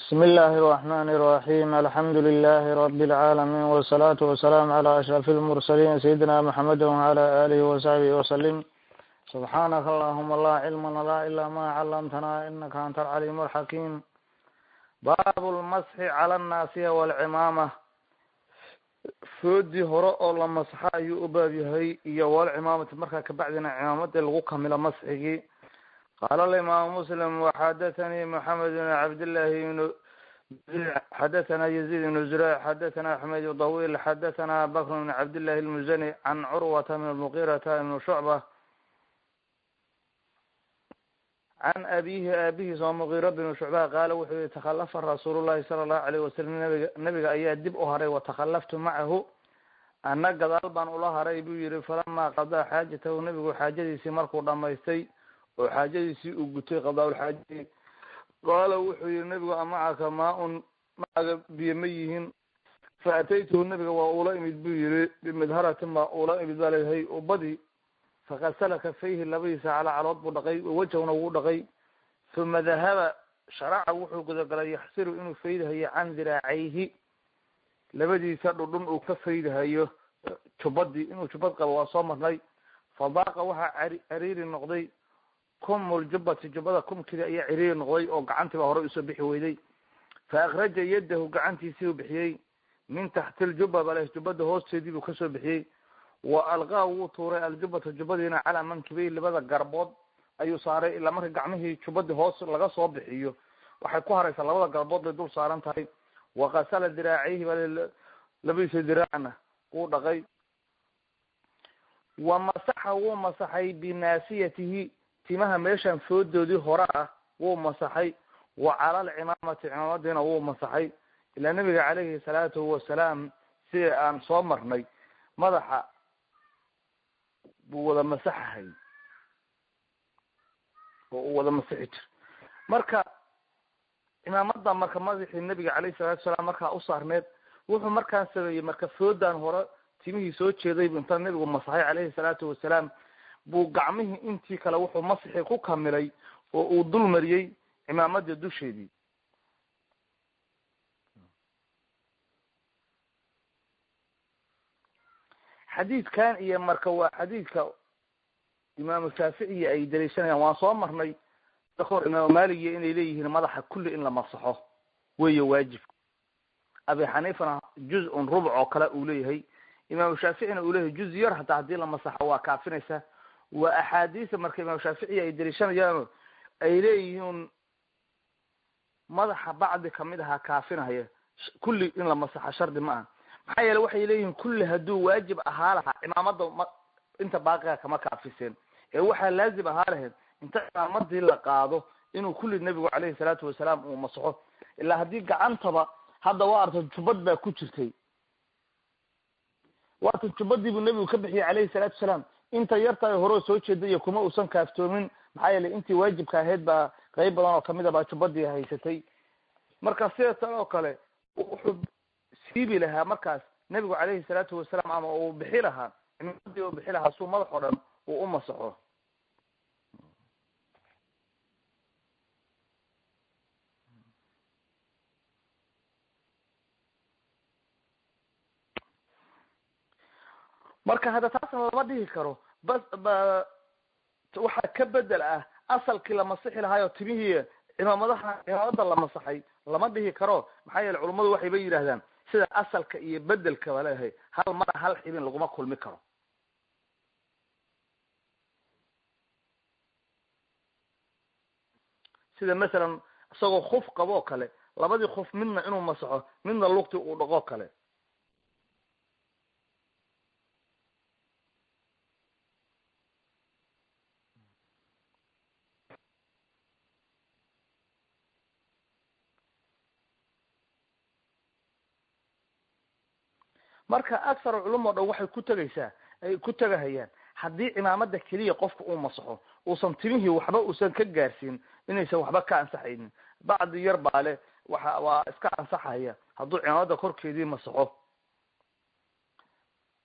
بسم الله الرحمن الرحيم الحمد لله رب العالمين والصلاة والسلام على أشرف المرسلين سيدنا محمد وعلى آله وصحبه وسلم سبحانك اللهم لا علم لنا إلا ما علمتنا إنك أنت العليم الحكيم باب المسح على الناصية والعمامة foodii hore oo la masxa ayuu u baab yahay iyo walcimaamati markaa kabacdina cimaamadii lagu kamilo masxigii qaala alimaamu muslim waxadathanii moxamed bn cabdillahi bn xadathana yaziid ibn zureyc xadathana xumayd dawiil xadathana bakr bn cabdillahi lmuzani can curwata bn muqirata ibn shucba can abihi aabihiis oo muqiro binu shucba qaala wuxuu yihi takhalafa rasuul llahi sala allahu alayh wasalam nabiga nabiga ayaa dib u haray watakhalaftu macahu ana gadaal baan ula haray buu yihi falamaa qadaa xaajatahu nabigu xaajadiisii markuu dhamaystay oo xaajadiisii uu gutay qadaa-ulxaajadii qaala wuxuu yihi nabigu amacaka maa-un maaga biyo ma yihiin fa ataytuhu nabiga waa ula imid buu yihi bimidharatin baa ula imid baa leeyahay ubadii fakasala kafayhi labadiisa calacalood buu dhaqay wejahuna wuu dhaqay uma dahaba sharaca wuxuu gudagalay yaxsiru inuu faydhayo can diraacayhi labadiisa dhudhun uu ka faydhayo jubadii inuu jubad qabo waa soo marnay fadaaqa waxaa cariiri noqday kumljubati jubada kumkidi ayaa ciriiri noqday oo gacantiiba horey usoo bixi weyday fa akraja yadahu gacantiisii uu bixiyey min taxti ljuba bale jubada hoosteedii buu kasoo bixiyey wa alqaa wuu tuuray aljubata jubadiina calaa mankibey labada garbood ayuu saaray ilaa marka gacmihii jubadii hoos laga soo bixiyo waxay ku haraysaa labada garbood bay dul saaran tahay wakasala diraacayhi baa labadiisa diraacna wuu dhaqay wa masaxa wuu masaxay binaasiyatihi timaha meeshan foodoodii hore ah wuu masaxay wa cala alcimaamati cimaamadiina wuu masaxay ilaa nabiga calayhi salaatu wasalaam sida aan soo marnay madaxa buu wada masaxahay oo uu wada masixi jir marka cimaamada marka madaxii nabiga calayhi salatu salaam markaa u saarneed wuxuu markaan sameeyey marka foodan hore timihii soo jeeday inta nabigu masaxay calayhi salaatu wasalaam buu gacmihii intii kale wuxuu masixii ku kamilay oo uu dul mariyey cimaamadii dusheedii xadiidkan iyo marka waa xadiidka imaamu shaaficiya ay daliishanayaan waan soo marnay hor imaamu maligiya inay leeyihiin madaxa kulli in la masaxo weeye waajibka abi xaniifana juz-un rubuc oo kale uu leeyahay imaamu shaaficina uu leeyahay juz yar hataa haddii la masaxo waa kaafinaysa waa axaadiisa marka imaamu shaaficiya ay daliishanayaano ay leeyihiin madaxa bacdi kamid ahaa kaafinaya kulli in la masaxo shardi ma aha maxaa yeele waxay leeyihiin kulli hadduu waajib ahaa lahaa cimaamada ma inta baaqiga kama kaafiseen ee waxaa laazim ahaa lahayd inta cimaamadii la qaado inuu kulli nebigu calayhi salaatu wasalaam uu masaxo ilaa haddii gacantaba hadda waa arta jubad baa ku jirtay waata jubadii buu nebigu ka bixiyey calayhi salaatu wasalaam inta yartaay horeo soo jeeda iyo kuma uusan kaaftoomin maxaa yeele intii waajibka ahayd baa qeyb badan oo kamid a baa jubadii haysatay marka sida tan oo kale wuxuu siibi lahaa markaas nebigu calayhi salaatu wasalaam ama uu bixi lahaa cimaamadii uu bixi lahaa suu madax oo dhan uu u masaxo marka hadda taasna lama dhihi karo bas ba waxaa ka bedel ah asalkii la masixi lahaayo timihii cimaamadaha cimaamada la masaxay lama dhihi karo maxaa yeele culummadu waxayba yidhahdaan sida asalka iyo bedelka ba leeyahay hal mara hal xibin laguma kulmi karo sida masalan isagoo kuf qaboo kale labadii kuf midna inuu masaxo midna lugti uu dhaqoo kale marka aksar culum oo dhan waxay ku tegaysaa ay ku tegahayaan haddii cimaamada keliya qofka uu masaxo uusan timihii waxba uusan ka gaarsiin inaysan waxba ka ansaxaynin bacdi yar baa le waxa waa iska ansaxaya hadduu cimaamada korkeedii masaxo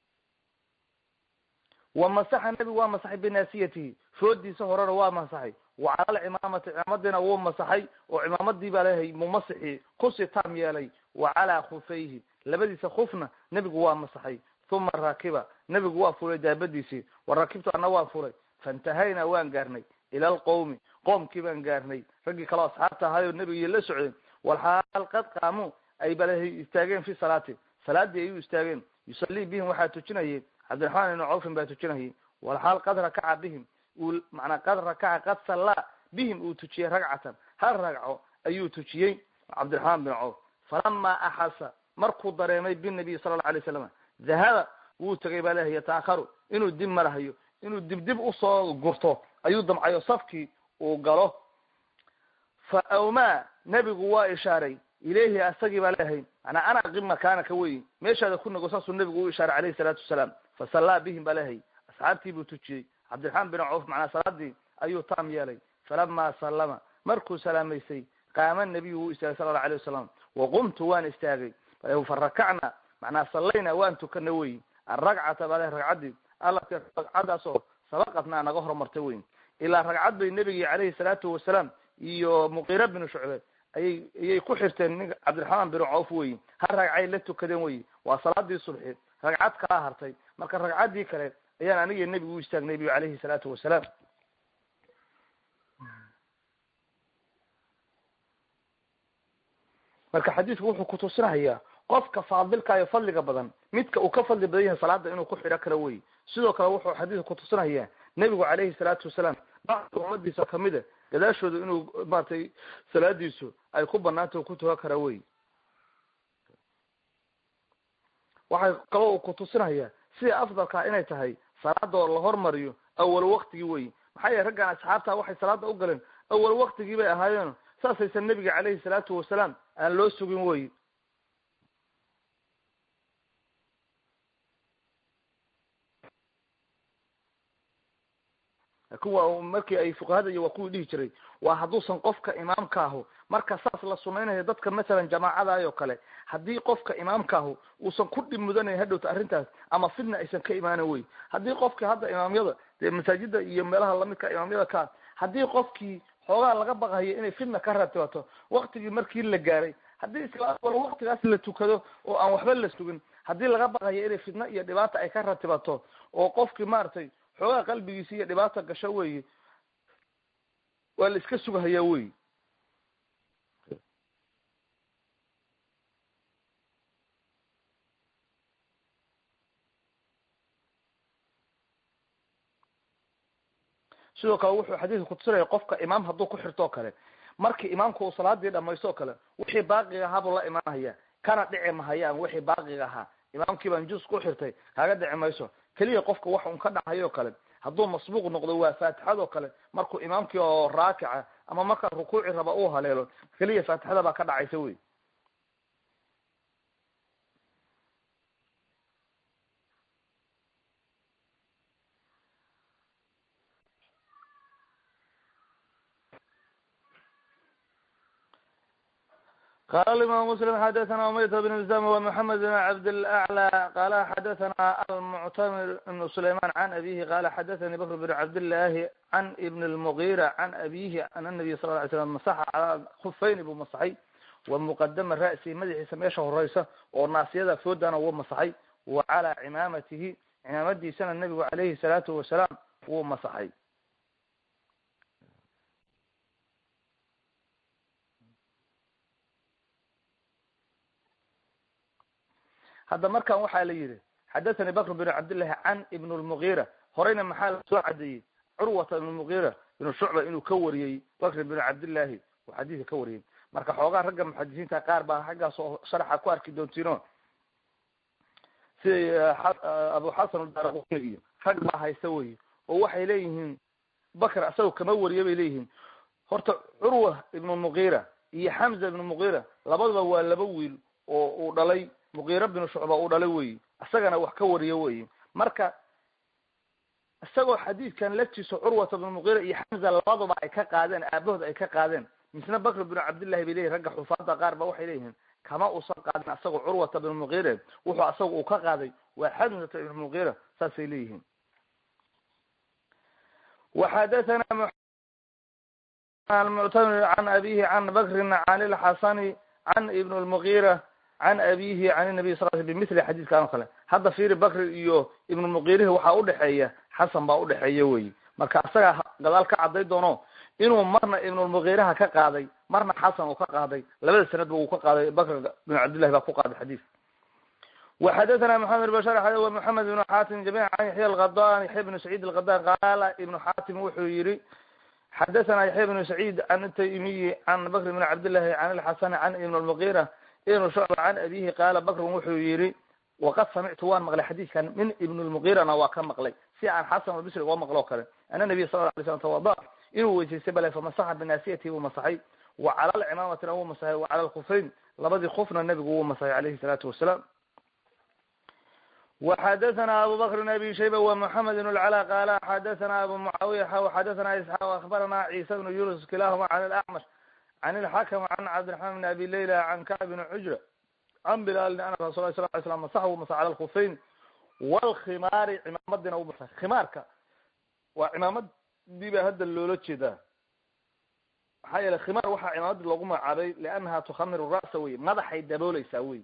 wa masaxa nebigu waa masaxay binaasiyatihi foodiisa horena waa masaxay wa cala alcimaamati cimaamadiina wuu masaxay oo cimaamadii baa leeyahay mumasixii kusi taam yeelay wa calaa khufayhi labadiisa khufna nebigu waa masaxay uma raakiba nebigu waa fulay daabadiisii wa rakibtu ana waa fulay faintahaynaa waan gaarnay ila alqowmi qoomkii baan gaarnay raggii kaleo asxaabta ahaayoo nebigii la socdeen walxaal qad qaamuu ay balehay istaageen fi salaati salaadii ayuu istaageen yusallii bihim waxaa tujinayay cabdiraxmaan ibnu cawfin baa tujinayay walxaal qad rakaca bihim uu macnaa qad rakaca qad sallaa bihim uu tujiyey ragcatan hal ragco ayuu tujiyey cabdiraxmaan bin cawf falamaa axasa markuu dareemay binabiy sala allau alay slam dahaba wuu tegay baa lehay yataakharu inuu dib marahayo inuu dib dib usoo gurto ayuu damcayo safkii uu galo fa awmaa nebigu waa ishaaray ilayhi asagii baa leeyahay manaa ana aqim makaanaka wey meeshaada ku nago saasuu nebigu u ishaaray alayhi salaatu wasalaam fasallaa bihim baa leeyahay asxaabtii buu tujiyey cabdiraxmaan bin cawf macnaa salaadii ayuu taam yeelay falamaa sallama markuu salaamaysay qaama nabiyu wuu istaagay sala allau alayh wasalam waqumtu waan istaagay farakacna macnaa sallayna waan tukana wey aragcata baa le ragcaddii alati ragcadaasoo sabaqatnaa naga horumartay wey ilaa ragcad bay nebigii calayhi salaatu wasalaam iyo muqiira binu shucbe ayay ayay ku xirteen nin cabdiraxmaan bin cawf wey hal ragcay la tukadeen wey waa salaadii subxi ragcad kala hartay marka ragcaddii kale ayaan aniga nebigu u istaagnay bu calayhi salaatu wasalaam marka xadiidku wuxuu kutusinahayaa qofka faadilka iyo fadliga badan midka uu ka fadli badan yahay salaada inuu ku xidho karo wey sidoo kale wuxuu xadiidku kutusinahayaa nebigu calayhi salaatu wasalaam bacda ummadiisa kamida gadaashooda inuu maratay salaadiisu ay ku banaanta ku tukan kara wey waxay kaloo uu kutusinayaa sida afdalkaa inay tahay salaadoo la hormariyo awal waktigii wey maxaa yeele raggan asxaabta waxay salaada u galeen awal waktigii bay ahaayeen saasaysan nebiga calayhi salaatu wasalaam aan loo sugin wey laakin waa markii ay fuqahada iyo waa kuwii dhihi jiray waa hadduusan qofka imaamka ahu marka saas la sunaynayo dadka masalan jamaacadaayoo kale haddii qofka imaamkaahu uusan ku dhib mudanayn hadhowta arrintaas ama fidna aysan ka imaanan wey haddii qofkii hadda imaamyada dee masaajida iyo meelaha lamidka imaamyada ka haddii qofkii xoogaa laga baqayo inay fidna ka ratibato waktigii markii la gaaray haddii isla wal waktigaas la tukado oo aan waxba la sugin haddii laga baqayo inay fidna iyo dhibaata ay ka ratibato oo qofkii maaragtay xoogaa qalbigiisi iyo dhibaata gasho weyi waa la iska sugahayaa wey sidoo kale wuxuu xadiidka kutusinaya qofka imaam hadduu ku xirto o kale markii imaamku uu salaadii dhamaysto o kale wixii baaqiga ahaa buu la imaanhaya kana dhici mahayaan wixii baaqiga ahaa imaamkii baan juz ku xirtay kaaga dhici mayso keliya qofka wax un ka dhacayo o kale hadduu masbuuq noqdo waa faatixado kale markuu imaamkii oo raakica ama markaa rukuuci raba uu haleelo keliya faatixada baa ka dhacaysa wey qala imam mslim xadathana umayta bn zam ومحamed بn cabd اlأعlى qala xadathana almuctamir ibn sulayman can abihi qala xadathani bakr bn cabdالlahi can ibn اlmغira can abihi an الnabiy sal ه ly slam masaxa calaa kufayni buu masaxay wa muqadama ra'si madaxiisa meesha horeysa oo naasiyada foodana wuu masaxay wa calaa cimaamatihi cimaamadiisana nebigu calayhi الsalaatu wasalaam wuu masaxay hadda markan waxaa la yidhi xadathani bakr bn cabdillahi can ibn lmugira horeyna maxaa la soo cadeeyey curwata ibn mugira ibnu shucba inuu ka wariyey bakr bn cabdillahi uu xadiidka ka wariyey marka xoogaa ragga muxadisiinta qaar baa xaggaas oo sharaxa ku arki doontiino siday abu xasan udaraquni iyo rag baa haysta wey oo waxay leeyihiin bakr asagoo kama wariye bay leeyihiin horta curwa ibnu mugira iyo xamza ibnu mugira labaduba waa laba wiil oo uu dhalay muqira binu shucba uu dhalay wey isagana wax ka wariyo wey marka isagoo xadiidkan laftiisa curwata bnu muqira iyo xamza labaduba ay ka qaadeen aabahood ay ka qaadeen misna bakr binu cabdillahi bay leyihin ragga xufaada qaar ba waxay leeyihiin kama uusan qaadin asagoo curwata bnu muqire wuxuu asaga uu ka qaaday waa xamzata ibnu muqira saasay leeyihiin waxadathana almuctamir can abihi can bakrin can ilxasani can ibn lmugira can abihi can nabiy sal l bimithli xadiidkan oo kale hadda fiiri bakri iyo ibn lmuqirihi waxaa udhexeeya xasan baa udhexeeya wey marka isagaa gadaal ka caday doono inuu marna ibnulmugiiraha ka qaaday marna xasan uu ka qaaday labada sanadba uu ka qaaday bakr bin cabdillahi baa ku qaaday xadiis وxadثna محamed bشhr ومحamed بن xatim جamيعا عن yaحya الغضان yaحya بن سعيد الغضان qala iبن xatim wuxuu yihi xadثna yaحya بن سعيد عن التaymiyi عن bkr بن cabdالlahi عن الxasn عن iبn المغيرة ibn شعب عن abihi qala bkr wuxuu yihi وqad samictu waan maqlay xadiidkan min iبn المغيrana waa ka maqlay si aan xasan albsri uga maqlo kale ana nabiy sal ه lay slam twada inuu weysaystay bale famasaxa binaasiyati wuu masaxay وacala lcimaamatina wuu masaxay وacala lkufrayn labadii kufna nebigu wuu masaxay alayhi الsalaatu wasalaam وxadثna abu bkr بn abi shayba ومحamed بن الclا qala xadثna abu mucaawiya xadثna isxاaq وaخbarana ciisa بن yunus kilahuma عن الأcmش عن الxakم عن cabdiرحman بn abi layla عن kacb بn cujra can bilaalin ana rasul lah sl ly slam masax uu masax cala lkufayn wlkhimaari cimaamadina u masax khimaarka waa cimaamadii baa hadda loola jeedaa maxaa yeele khimaar waxaa cimaamadii loogu magacaabay liannaha tukhamiru ra'sa wey madaxay dabooleysaa wey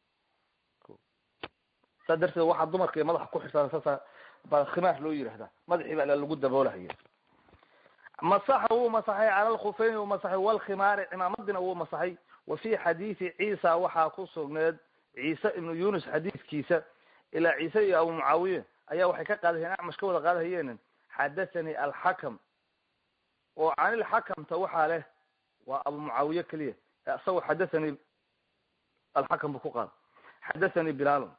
saa darteed waxaa dumarka iyo madaxa ku xirsan saasa baa khimaar loo yihahdaa madaxii baa lagu daboolahaya masaxa wuu masaxay cala lkufayni wuu masaxay walkhimaari cimaamadina wuu masaxay wa fi xadiidi ciisa waxaa ku sugneed ciise ibnu yunus xadiidkiisa ilaa ciise iyo abu mucaawiye ayaa waxay ka qaadahayeen acmash ka wada qaadahayeen xadathanii alxakam oo canilxakamta waxaa leh waa abu mucaawiye keliya isagoo xadathanii alxakam buu ku qaada xadathanii bilaalun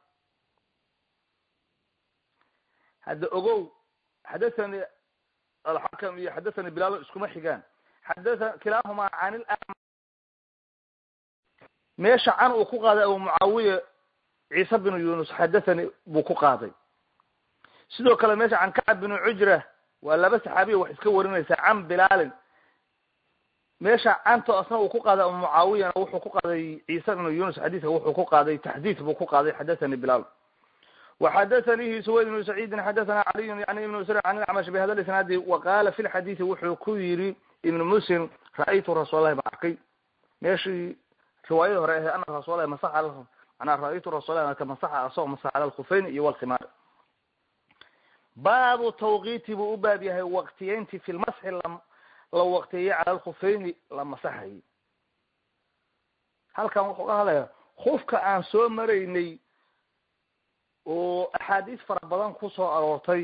hadda ogow xadathanii alxakam iyo xadathanii bilaalun iskuma xigaan xadatha kilaahumaa canil meesha can uu ku qaaday abu mucaawiya ciise binu yunus xadathani buu ku qaaday sidoo kale meesha can kacab binu cujra waa laba saxaabiya wax iska warinaysaa can bilaalin meesha canto asna uu ku qaaday abu mucaawiyana wuxuu ku qaaday ciise binu yunus xadiidka wuxuu ku qaaday taxdiid buu ku qaaday xadathani bilaal وxadathanihi suwayd bnu saciidin xadathana caliyu yani ibnu sr an acmash bihada isnaadi waqala fi lxadiidi wuxuu ku yiri ibnu muslim ra'aytu rasuul lahi baa arkay meeshii riwaayada hore ahe ana rasuul masaxa manaa ra-aytu rasulah marka masaxa asagoo masaxa cala lkufayn iyo walkhimaar baabu tawqiiti buu u baab yahay waqtiyeynti fi lmasxi la la waqtiyeeyey cala lkufayni la masaxayay halkan wuxuu ka hadlaya kufka aan soo maraynay oo axaadiis fara badan kusoo aroortay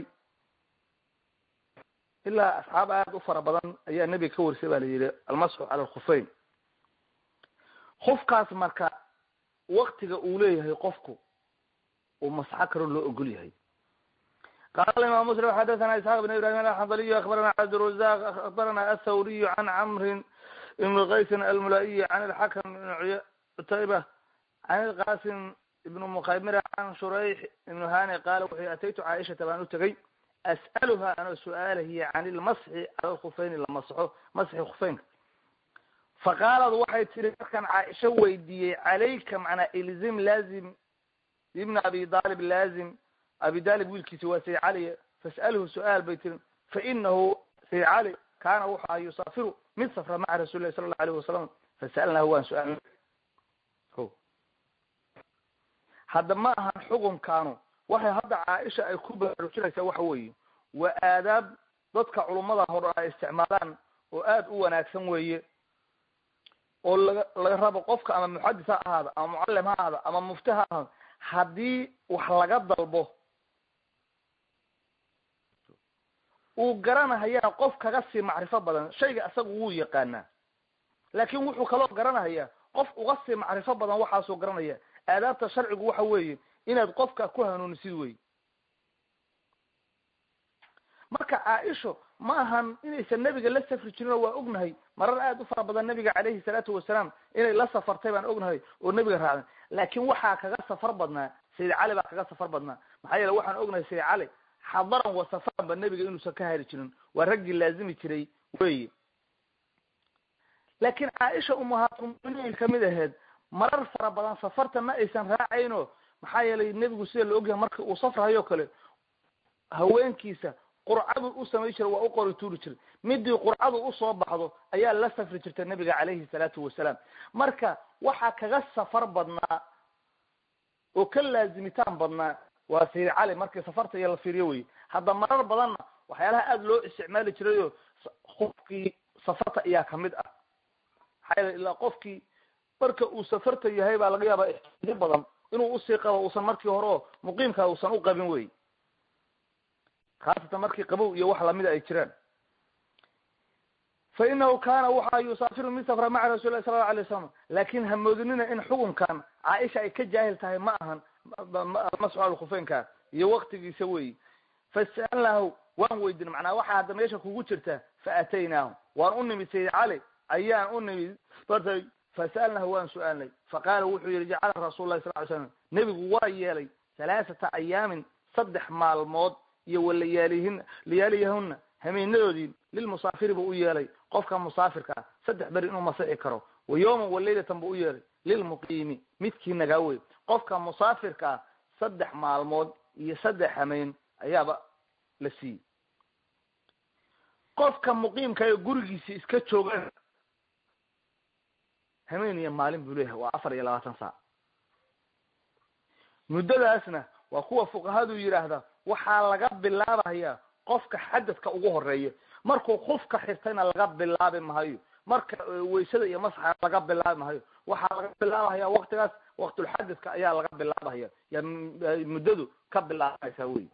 ilaa asxaab aada u fara badan ayaa nebiga ka warisay ba la yihi almasxu cala lkufayn kufkaas marka waktiga uu leeyahay qofku uu masxo karo loo ogol yahay qala imam muslim xadathana isxaaq bn ibrahim alxandaliy akbarana cabdirazaq akbarana athawriy can camrin ibn qaysin almulaiyi can alxakam ibn cutayba can ilqasim ibn mukhaymira can shurayx ibn hani qala wuxuu ataytu caaishata baan u tegay as'aluha anoo su-aalahiya can ilmasxi cala lkufayni la masxo masxi kufaynka faqaalad waxay tiri markaan caaisho weydiiyey calayka macnaa ilzim laazim ibna abi dalib laazim abi dalib wiilkiisi waa sayd cali fas'alhu su-aal bay tiri fainahu sayd cali kaana wuxu aha yusaafiru mid safra maca rasuli lahi sala allahu alayh wasalam fasa'alnahu waan su-aal o hadda ma ahan xukunkaanu waxay hadda caaisha ay ku baraarujinaysaa waxa weeye waa aadaab dadka culummada hore ay isticmaalaan oo aada u wanaagsan weeye oo laga laga rabo qofka ama muxadis ha ahaado ama mucalim ha ahaado ama mufti ha ahaado haddii wax laga dalbo uu garanahayaa qof kaga sii macrifo badan shayga isaga wuu yaqaanaa laakin wuxuu kaloo garanahayaa qof uga sii macrifo badan waxaasuu garanaya aadaabta sharcigu waxa weeye inaad qofka ku hanuunisid wey marka caaisho ma ahan inaysan nebiga la safri jirin oo waa ognahay marar aada u fara badan nebiga calayhi salaatu wasalaam inay la safartay baan ognahay oo nebiga raacday laakin waxaa kaga safar badnaa sayid cali baa kaga safar badnaa maxaa yeele waxaan ognahay sayid cali xadaran wa safaran ba nebiga inuusan ka hari jirin waa raggii laazimi jiray weyi laakin caaisha umahaatuminiin kamid aheyd marar fara badan safarta ma aysan raacayno maxaa yeelay nebigu sida la ogyahay marka uu safrahayo kale haweenkiisa qurcadu u samay jiray waa u qori tuuri jiray midii qurcadu usoo baxdo ayaa la safri jirtay nabiga calayhi salaatu wasalaam marka waxaa kaga safar badnaa oo ka laazimitaan badnaa waa sayid cali markii safarta iyo la fiiriyo wey hadda marar badanna waxyaalaha aada loo isticmaali jirayo qofkii safarta ayaa kamid ah maxaa yeele ilaa qofkii marka uu safarta yahay baa laga yaabaa ixtiyaajyo badan inuu usii qabo uusan markii hore oo muqiimka uusan u qabin wey khaasatan markii qabow iyo wax lamida ay jiraan fa inahu kana waxa yusaafiru mid safra maca rasuuli lahi sala lla alay wasalam laakin hamoodinina in xukunkan caaisha ay ka jaahil tahay ma ahan almasxu alkhufeynka iyo waktigiisa weyi fasalnahu waan weydin macnaa waxaa hadda meesha kugu jirta faataynaahu waan u nimid sayid cali ayaan u nimid bartay fasalnahu waan su-aalnay faqaala wuxuu yihi jacala rasul lahi sal ly slam nebigu waa yeelay halaaثata ayaamin saddex maalmood iyo walayaalihin layaaliyahuna hameenadoodii lilmusaafiri buu u yeelay qofka musaafirka ah saddex beri inuu masixi karo wa yawman walaylatan buu u yeelay lilmuqiimi midkii nagaa wey qofka musaafirka ah saddex maalmood iyo saddex hameen ayaaba la siiyey qofka muqiimka ee gurigiisi iska joogan hameen iyo maalin buu leeyahay waa afar iyo labaatan saac muddadaasna waa kuwa fuqahadu yidhaahda waxaa laga bilaabaya qofka xadadka ugu horeeya markuu kufka xirtayna laga bilaabi mahayo marka waysada iyo masxa laga bilaabi mahayo waxaa laga bilaabahaya waktigaas waktulxadadka ayaa laga bilaabahaya ya muddadu ka bilaabaysaa wey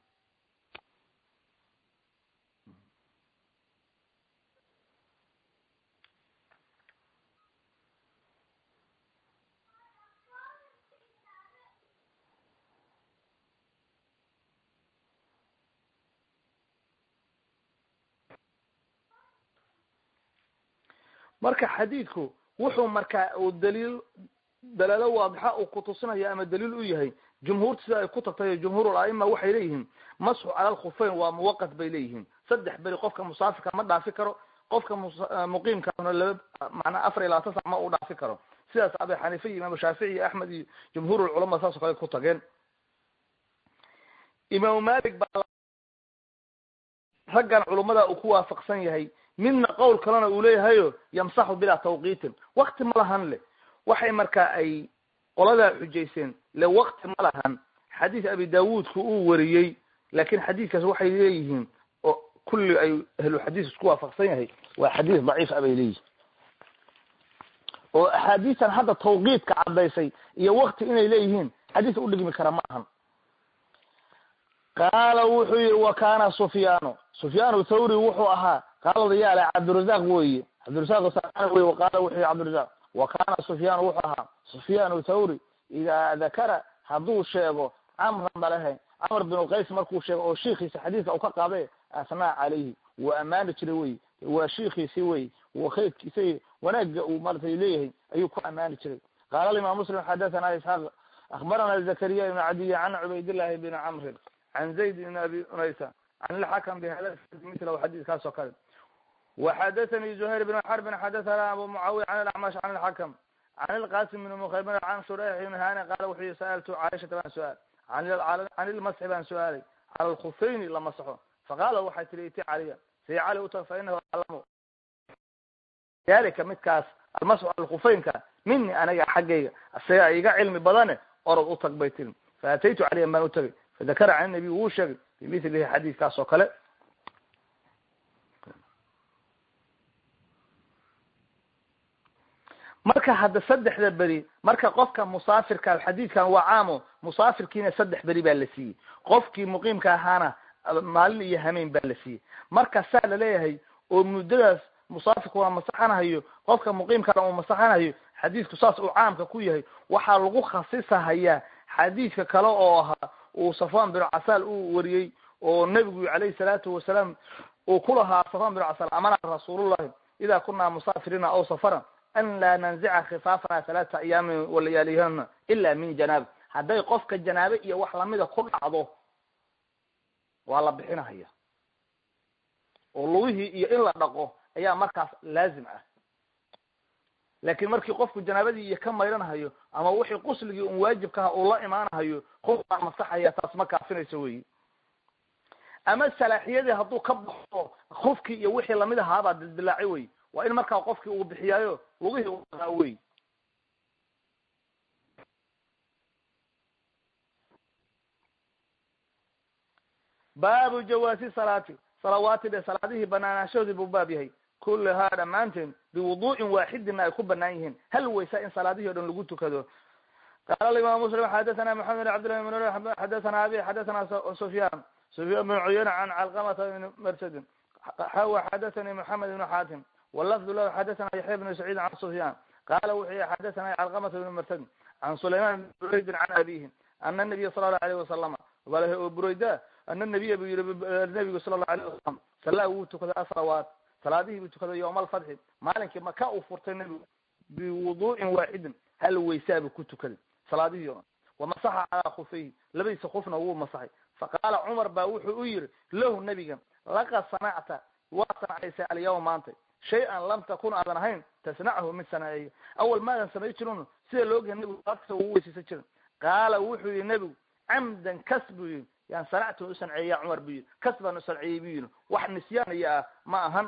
marka xadiidku wuxuu markaa uu daliil dalaalo waadixa uu kutusinaya ama daliil u yahay jumhuurta sida ay ku tagtay jumhuur aima waxay leeyihiin masxu cala lkhufeyn waa muwaqat bay leeyihiin saddex beri qofka musaafirka ma dhaafi karo qofka muqiimkaana laba macnaa afar iyo labaatan sac ma uu dhaafi karo sidaas abi xaniifa iyo imaam shaafici iyo axmed iyo jumhuur lculama saas o kale ku tageen imaamu malik baa raggan culummada uu ku waafaqsan yahay midna qowl kalena uu leeyahayo yamsaxu bilaa tawqiitin wakti ma lahan le waxay markaa ay qoladaa xujayseen le wakti ma lahan xadiis abi daawuudku uu wariyey laakin xadiiskaas waxay leeyihiin oo kulli ay ahlu xadiis isku waafaqsan yahay waa xadiis daciif a bay leeyihin oo axaadiistan hadda tawqiidka caddaysay iyo wakti inay leeyihiin xadiis udhigmi kara ma ahan qaala wuxuu yihi wa kana sufyaanu sufyaan thawri wuxuu ahaa qaala yaale cabdirazaq weye cabdirazaq saaan wey qaala wuxuu yihi cabdirazaq wa kana sufyaan wuxuu ahaa sufyaan thawri idaa dakara hadduu sheego camran balehe camr bin qays markuu sheego oo shiikiisa xadiiska u ka qaaday asnaa calayhi waa amaani jiray wey waa shiikiisi wey wa khayrkiisa wanaaga uu maratay leeyahay ayuu ku amaani jiray qaala imam muslim xadathana isxaaq akbarana zakariya ibn cadiy can cubaydillahi bn camrin can zayd ibn abi unaysa can ilxakam bihada mithlahu xadiiskaas oo kale وxdثnي زهير بن حرب xdثna abu معاوية عن الأعمش عن الحكم عن القاسم بن مخيمر عن شريح بن هاني qال wuxuu yihi سألت cاiشhaةa baan su-aal عن المسح baan su-aalay calى الkخفayn la masxo faqاala waxay tihi iti caliya si cali utag fainahu aclamu dalika midkaas almasxu cala الkخفaynka mini aniga xaggayga isaga iga cilmi badane orod utag bay tiri faataytu caliyan baan utagay fadakara can النabiy wuu sheegay bimilihi xadiiskaas oo kale marka hadda saddexda beri marka qofka musaafirka xadiidkan waa caamo musaafirkiina saddex beri baa la siiyey qofkii muqiimka ahaana maalin iyo hameen baa la siiyey marka saa laleeyahay oo muddadaas musaafirka waa masaxanahayo qofka muqiimkana uu masaxanahayo xadiidku saas uu caamka ku yahay waxaa lagu khasisahayaa xadiidka kale oo ahaa uu safwan bin casaal uu wariyey oo nebigu calayhi salaatu wasalaam uu ku lahaa safwan bin casaal amana rasuulullahi ida kunaa musaafiriina aw safaran an laa nanzica khifaafana halaata ayaamin walayaalihana ila min janaaba hadday qofka janaabe iyo wax lamida ku dhacdo waa la bixinahaya oo lugihii iyo in la dhaqo ayaa markaas laazim ah laakin markii qofku janaabadii iyo ka maydhanahayo ama wixii qusligii un waajibkaha uu la imaanahayo qofkaa masaxaya taas ma kaafinayso weyi ama salaaxiyadii hadduu ka baxo kufkii iyo wixii lamid ahaabaa dildilaacay wey waa in markaa qofkii uu bixiyaayo lugihii uaa wey baabu jawaasi salaati salawaati dhe salaadihii banaanaashahoodii buu baab yahay kullahaa dhammaanteen biwudu'in waaxidina ay ku banaan yihiin hal waysa in salaadihii o dhan lagu tukado qaala imam muslim xadathana maxamed bn cabdillahi bn nur xadathana abi xadathana sufyan sufyan bn cuyayna can calqamata bn marsadin xawa xadathani moxamed ibn xaatim walafdu lahu xadathana yaxya bn saciid can sufyan qala wuxuu yihi xadathana calqamata bn marsadin can sulayman bn buraydin can abihi ana nabiya sala allahu alayh wasalama walahi burayda ana nabiya bu yihi nabigu sala allahu alayh wasalam salaa wuu tukaday asalawaat salaadihii buu tukaday yowma alfatxi maalinkii maka uu furtay nebigu biwudu'in waaxidin hal waysaabuu ku tukaday salaadihii o dhan wamasaxa calaa khufayhi labadiisa kufna wuu masaxay faqaala cumar baa wuxuu u yihi lahu nebiga laqad sanacta waa sanacaysay alyawma maanta shay-an lam takun aadan ahayn tasnachu mid sanaceeyo awal maadan samay jirin sida laogyahay nebigu salaadkasta uu weysaysan jirin qaala wuxuu yihi nebigu camdan kas buu yihi yaan sanactu u sanceeya cumar buu yihi kas baan u sanceeyey buu yihi wax nisyaanaya ah ma ahan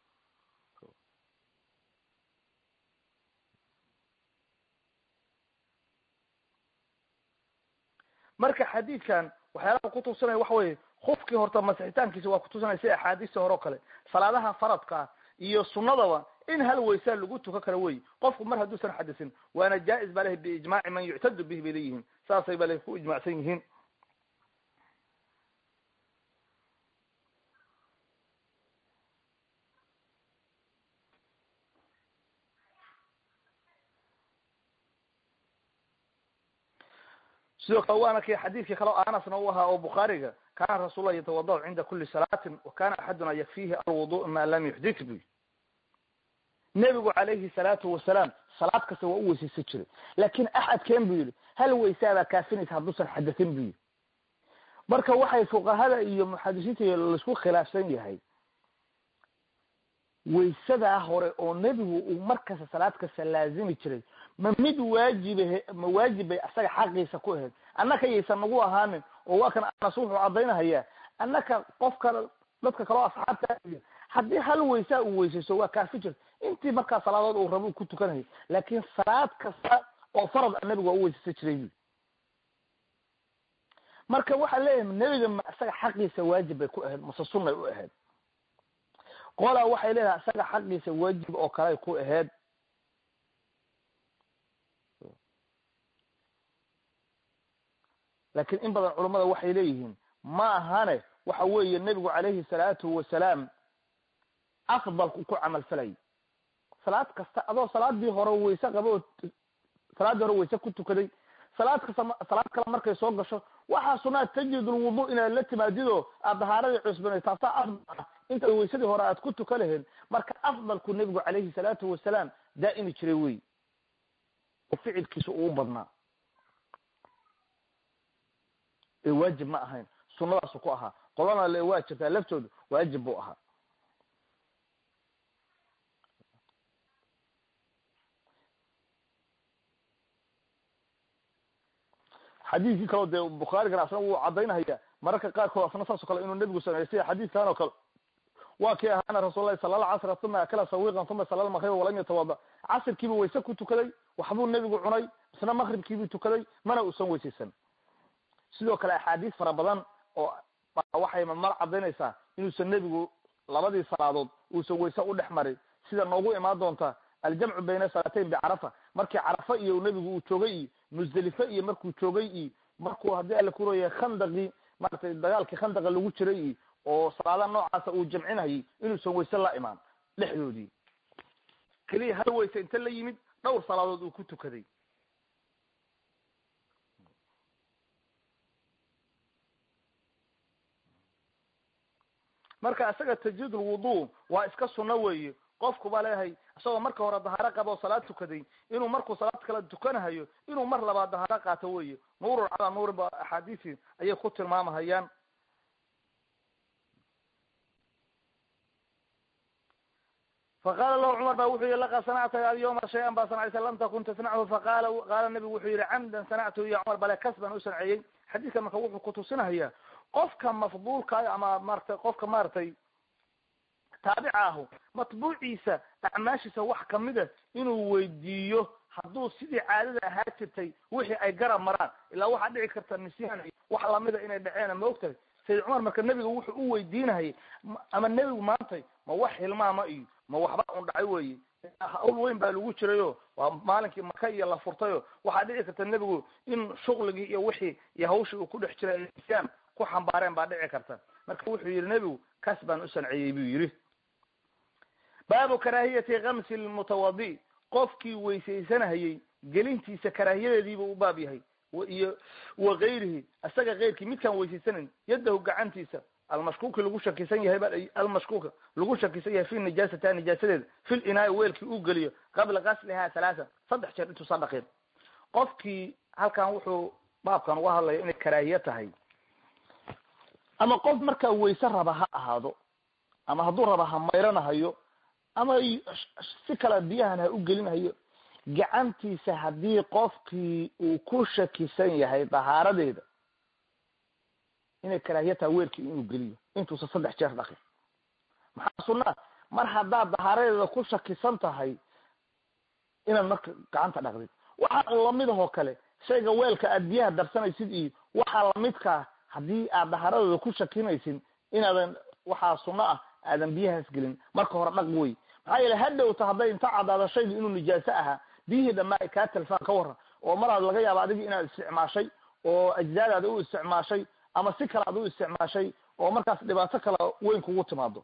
marka xadiidkan waxyaalaha kutusinaya waxa weye kufkii horta masixitaankiisa waa kutusinaya si axaadiista hore o kale salaadaha faradkaa iyo sunadaba in hal waysaa lagu tukan karo wey qofku mar hadduusan xadisin waana jaa-is ba lehi biijmaaci man yuctadu bih bay leeyihiin saasay ba lehi ku ijmacsan yihiin sidoo kale waana ki xadiidkii kale o anasna u ahaa oo bukhaariga kana rasuullah yatawadacu cinda kuli salaatin wa kana axaduna yakfihi alwudu ma lam yuxdit bu nebigu calayhi salaatu wasalaam salaad kasta waa u weysaysan jiray laakin axadkeen bu yihi hal waysaabaa kaafinaysa hadduusan xadatin bu yihi marka waxay fuqahada iyo muxadisiinta laisku khilaafsan yahay waysadaa hore oo nebigu uu markasta salaad kasta laazimi jiray ma mid waajibe ma waajib bay asaga xaqiisa ku ahayd annaka yaysan nagu ahaanin oo waa kan anas wuxuu cadaynahayaa annaka qofka dadka kaleo asxaabta haddii hal waysaa uu weysayso waa kaafi jirta intii markaa salaadood uu rabo ku tukanayay laakin salaad kasta oo farad a nebigu waa u weysaysan jiray bu marka waxaa leeyahay nebiga ma isaga xaqiisa waajib bay ku ahayd mase sunnay u ahayd qolaa waxay leedahay isaga xaqiisa waajib oo kaley ku ahayd laakiin in badan culummada waxay leeyihiin ma ahane waxa weeye nebigu calayhi salaatu wasalaam afdalku ku camal falay salaad kasta adoo salaadii hore wayse qaba oo salaaddii hore wayse ku tukaday salaad kasta salaad kale markay soo gasho waxaa sunaa tajidulwudu inaad la timaadido aad dahaaradii cusbanay taasaa afdal inta waysadii hore aad ku tuka lahayd marka afdalku nebigu calayhi salaatu wasalaam daa'imi jiray wey oo ficilkiisa uu badnaa ee waajib ma ahayn sunadaasu ku ahaa qolana le waa jirtaa laftoodu waajib buu ahaa xadiidkii kaleo dee bukhaarigana asna wuu cadaynahaya mararka qaarkood asna saas o kale inuu nebigu sameeyey sida xadiidkan oo kale waa kii ahaana rasuul lahi sala alla casra uma akala sawiqan uma sala lmaqriba walam yatawada casirkiibuu wayse ku tukaday waxbuu nebigu cunay isna maqribkiibuu tukaday mana uusan weysaysan sidoo kale axaadiis fara badan oo waxay mar cadaynaysaa inuusan nebigu labadii salaadood uusan wayse u dhex marin sida noogu imaan doonta aljamcu bayna salaatayn bicarafa markii carafa iyo nebigu uu joogay iyo musdelife iyo markuu joogay iyo markuu haddii alla kuraya khandaqii maratay dagaalkii khandaqa lagu jiray iyo oo salaadaha noocaasa uu jamcinayay inuusan wayse la imaan dhexdoodii keliya hal wayse inta la yimid dhowr salaadood uu ku tukaday marka isaga tajdiid lwudu waa iska sunno weeye qofku baa leeyahay isagoo marka hore dahaaro qaba oo salaad tukaday inuu markuu salaad kala tukanahayo inuu mar labaad dahaaro qaato weye nuurun calaa nuurin ba axaadiisi ayay ku tilmaamahayaan faqala lahu cumar ba wuxuu yihi laqad sanacta alyawma shay-an baa sanacaysa lam takun tasnachu faqala qaala nabigu wuxuu yihi camdan sanactu ya cumar bale kas baan u sanceeyey xadiidkan marka wuxuu kutusinahayaa qofka mafduulkaayo ama maratay qofka maaragtay taabica ahu matbuuciisa acmaashiisa wax kamida inuu weydiiyo hadduu sidii caadada ahaa jirtay wixii ay garab maraan ilaa waxaa dhici karta nisyaan wax lamida inay dhaceena ma ogtahay sayid cumar marka nebiga wuxuu u weydiinahayay ama nebigu maantay ma wax hilmaama iyo ma waxba un dhacay weye hawl weyn baa lagu jirayo waa maalinkii maka iyo la furtayo waxaa dhici karta nebigu in shuqligii iyo wixii iyo hawshii uu ku dhex jiray nisyaan ku xambaareen baa dhici karta marka wuxuu yihi nebigu kaas baan u sanciyey buu yidhi baabu karaahiyati kamsi lmutawadi qofkii weysaysanahayey gelintiisa karaahiyadeediibuu u baab yahay iyo wa gayrihi isaga keyrkii midkaan weysaysanayn yadahu gacantiisa almashkuuki lagu shakisan yahay ba almashkuuka lagu shakisan yahay fi nijaasata nijaasadeeda fil inaai weelkii uu geliyo qabla gaslihaa halaasa saddex jeer intuusan dhaqin qofkii halkan wuxuu baabkan uga hadlaya inay karaahiye tahay ama qof markaa wayse raba ha ahaado ama hadduu raba ha mayranahayo ama si kale biyahan ha u gelinahayo gacantiisa haddii qofkii uu ku shakisan yahay dahaaradeeda inay karaahiya tahay weelkii inuu geliyo intuusan saddex jeer dhaqin maxaa sunaa mar haddaad dahaaradeeda ku shakisan tahay inaad marka gacanta dhaqdid waxaa lamid ahoo kale shayga weelka aad biyaha darsanaysid iyo waxaa lamidkaa haddii aad dahaaradooda ku shakinaysin inaadan waxaa sunno ah aadan biyahaas gelin marka hore dhaq wey maxaa yeele hadhowta hadday inta caddaado shaygu inuu nijaaso ahaa biyihii dhammaa ay kaa talfaan ka waran oo maraad laga yaaba adigi inaad isticmaashay oo ajzaadaada u isticmaashay ama si kale aad u isticmaashay oo markaas dhibaato kale weyn kugu timaado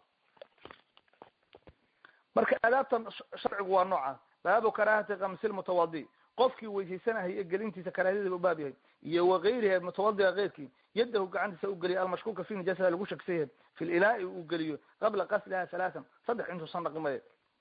marka aadaabtan sharcigu waa nooca baabu karaahati kamsi lmutawadi qofkii weysaysanahaya gelintiisa karaahiyadiiba u baab yahay iyo wakayriha mutawadiga keyrkii yadahu gacantiisa u geliya almashkuuka fi nijaasada lagu shakisan yahay fi linaai uu geliyo qabla qasliha halaatan saddex intuusan dhaqimaya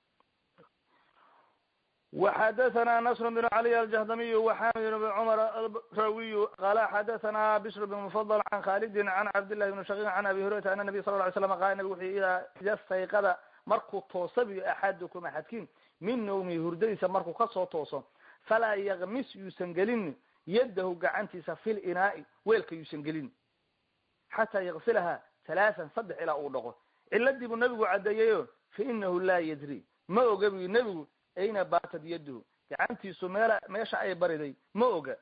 وxdثna نصر بن علي الجهdمي وxamد بن cمر الراوي qال xdثna بشر بن مفضل عن khالد عن cبدالله بن شhقيق عن أبي هريرة أن النبي صلى اه علي سلم qال nبg وxu ida stayqada markuu toosabiyo axadukum axadkin min nawmi hurdadiisa markuu kasoo tooso falaa ykmis yuusan gelin yadahu gacantiisa fi linaai weelka yuusan gelin xataa yغsilaha ثaلaثan saddex ilaa uu dhaqo ciladii buu nebigu cadeeyeyo fainahu laa ydri ma oga bu nebigu ayna batad yaduhu gacantiisu meel meesha ay bariday ma oga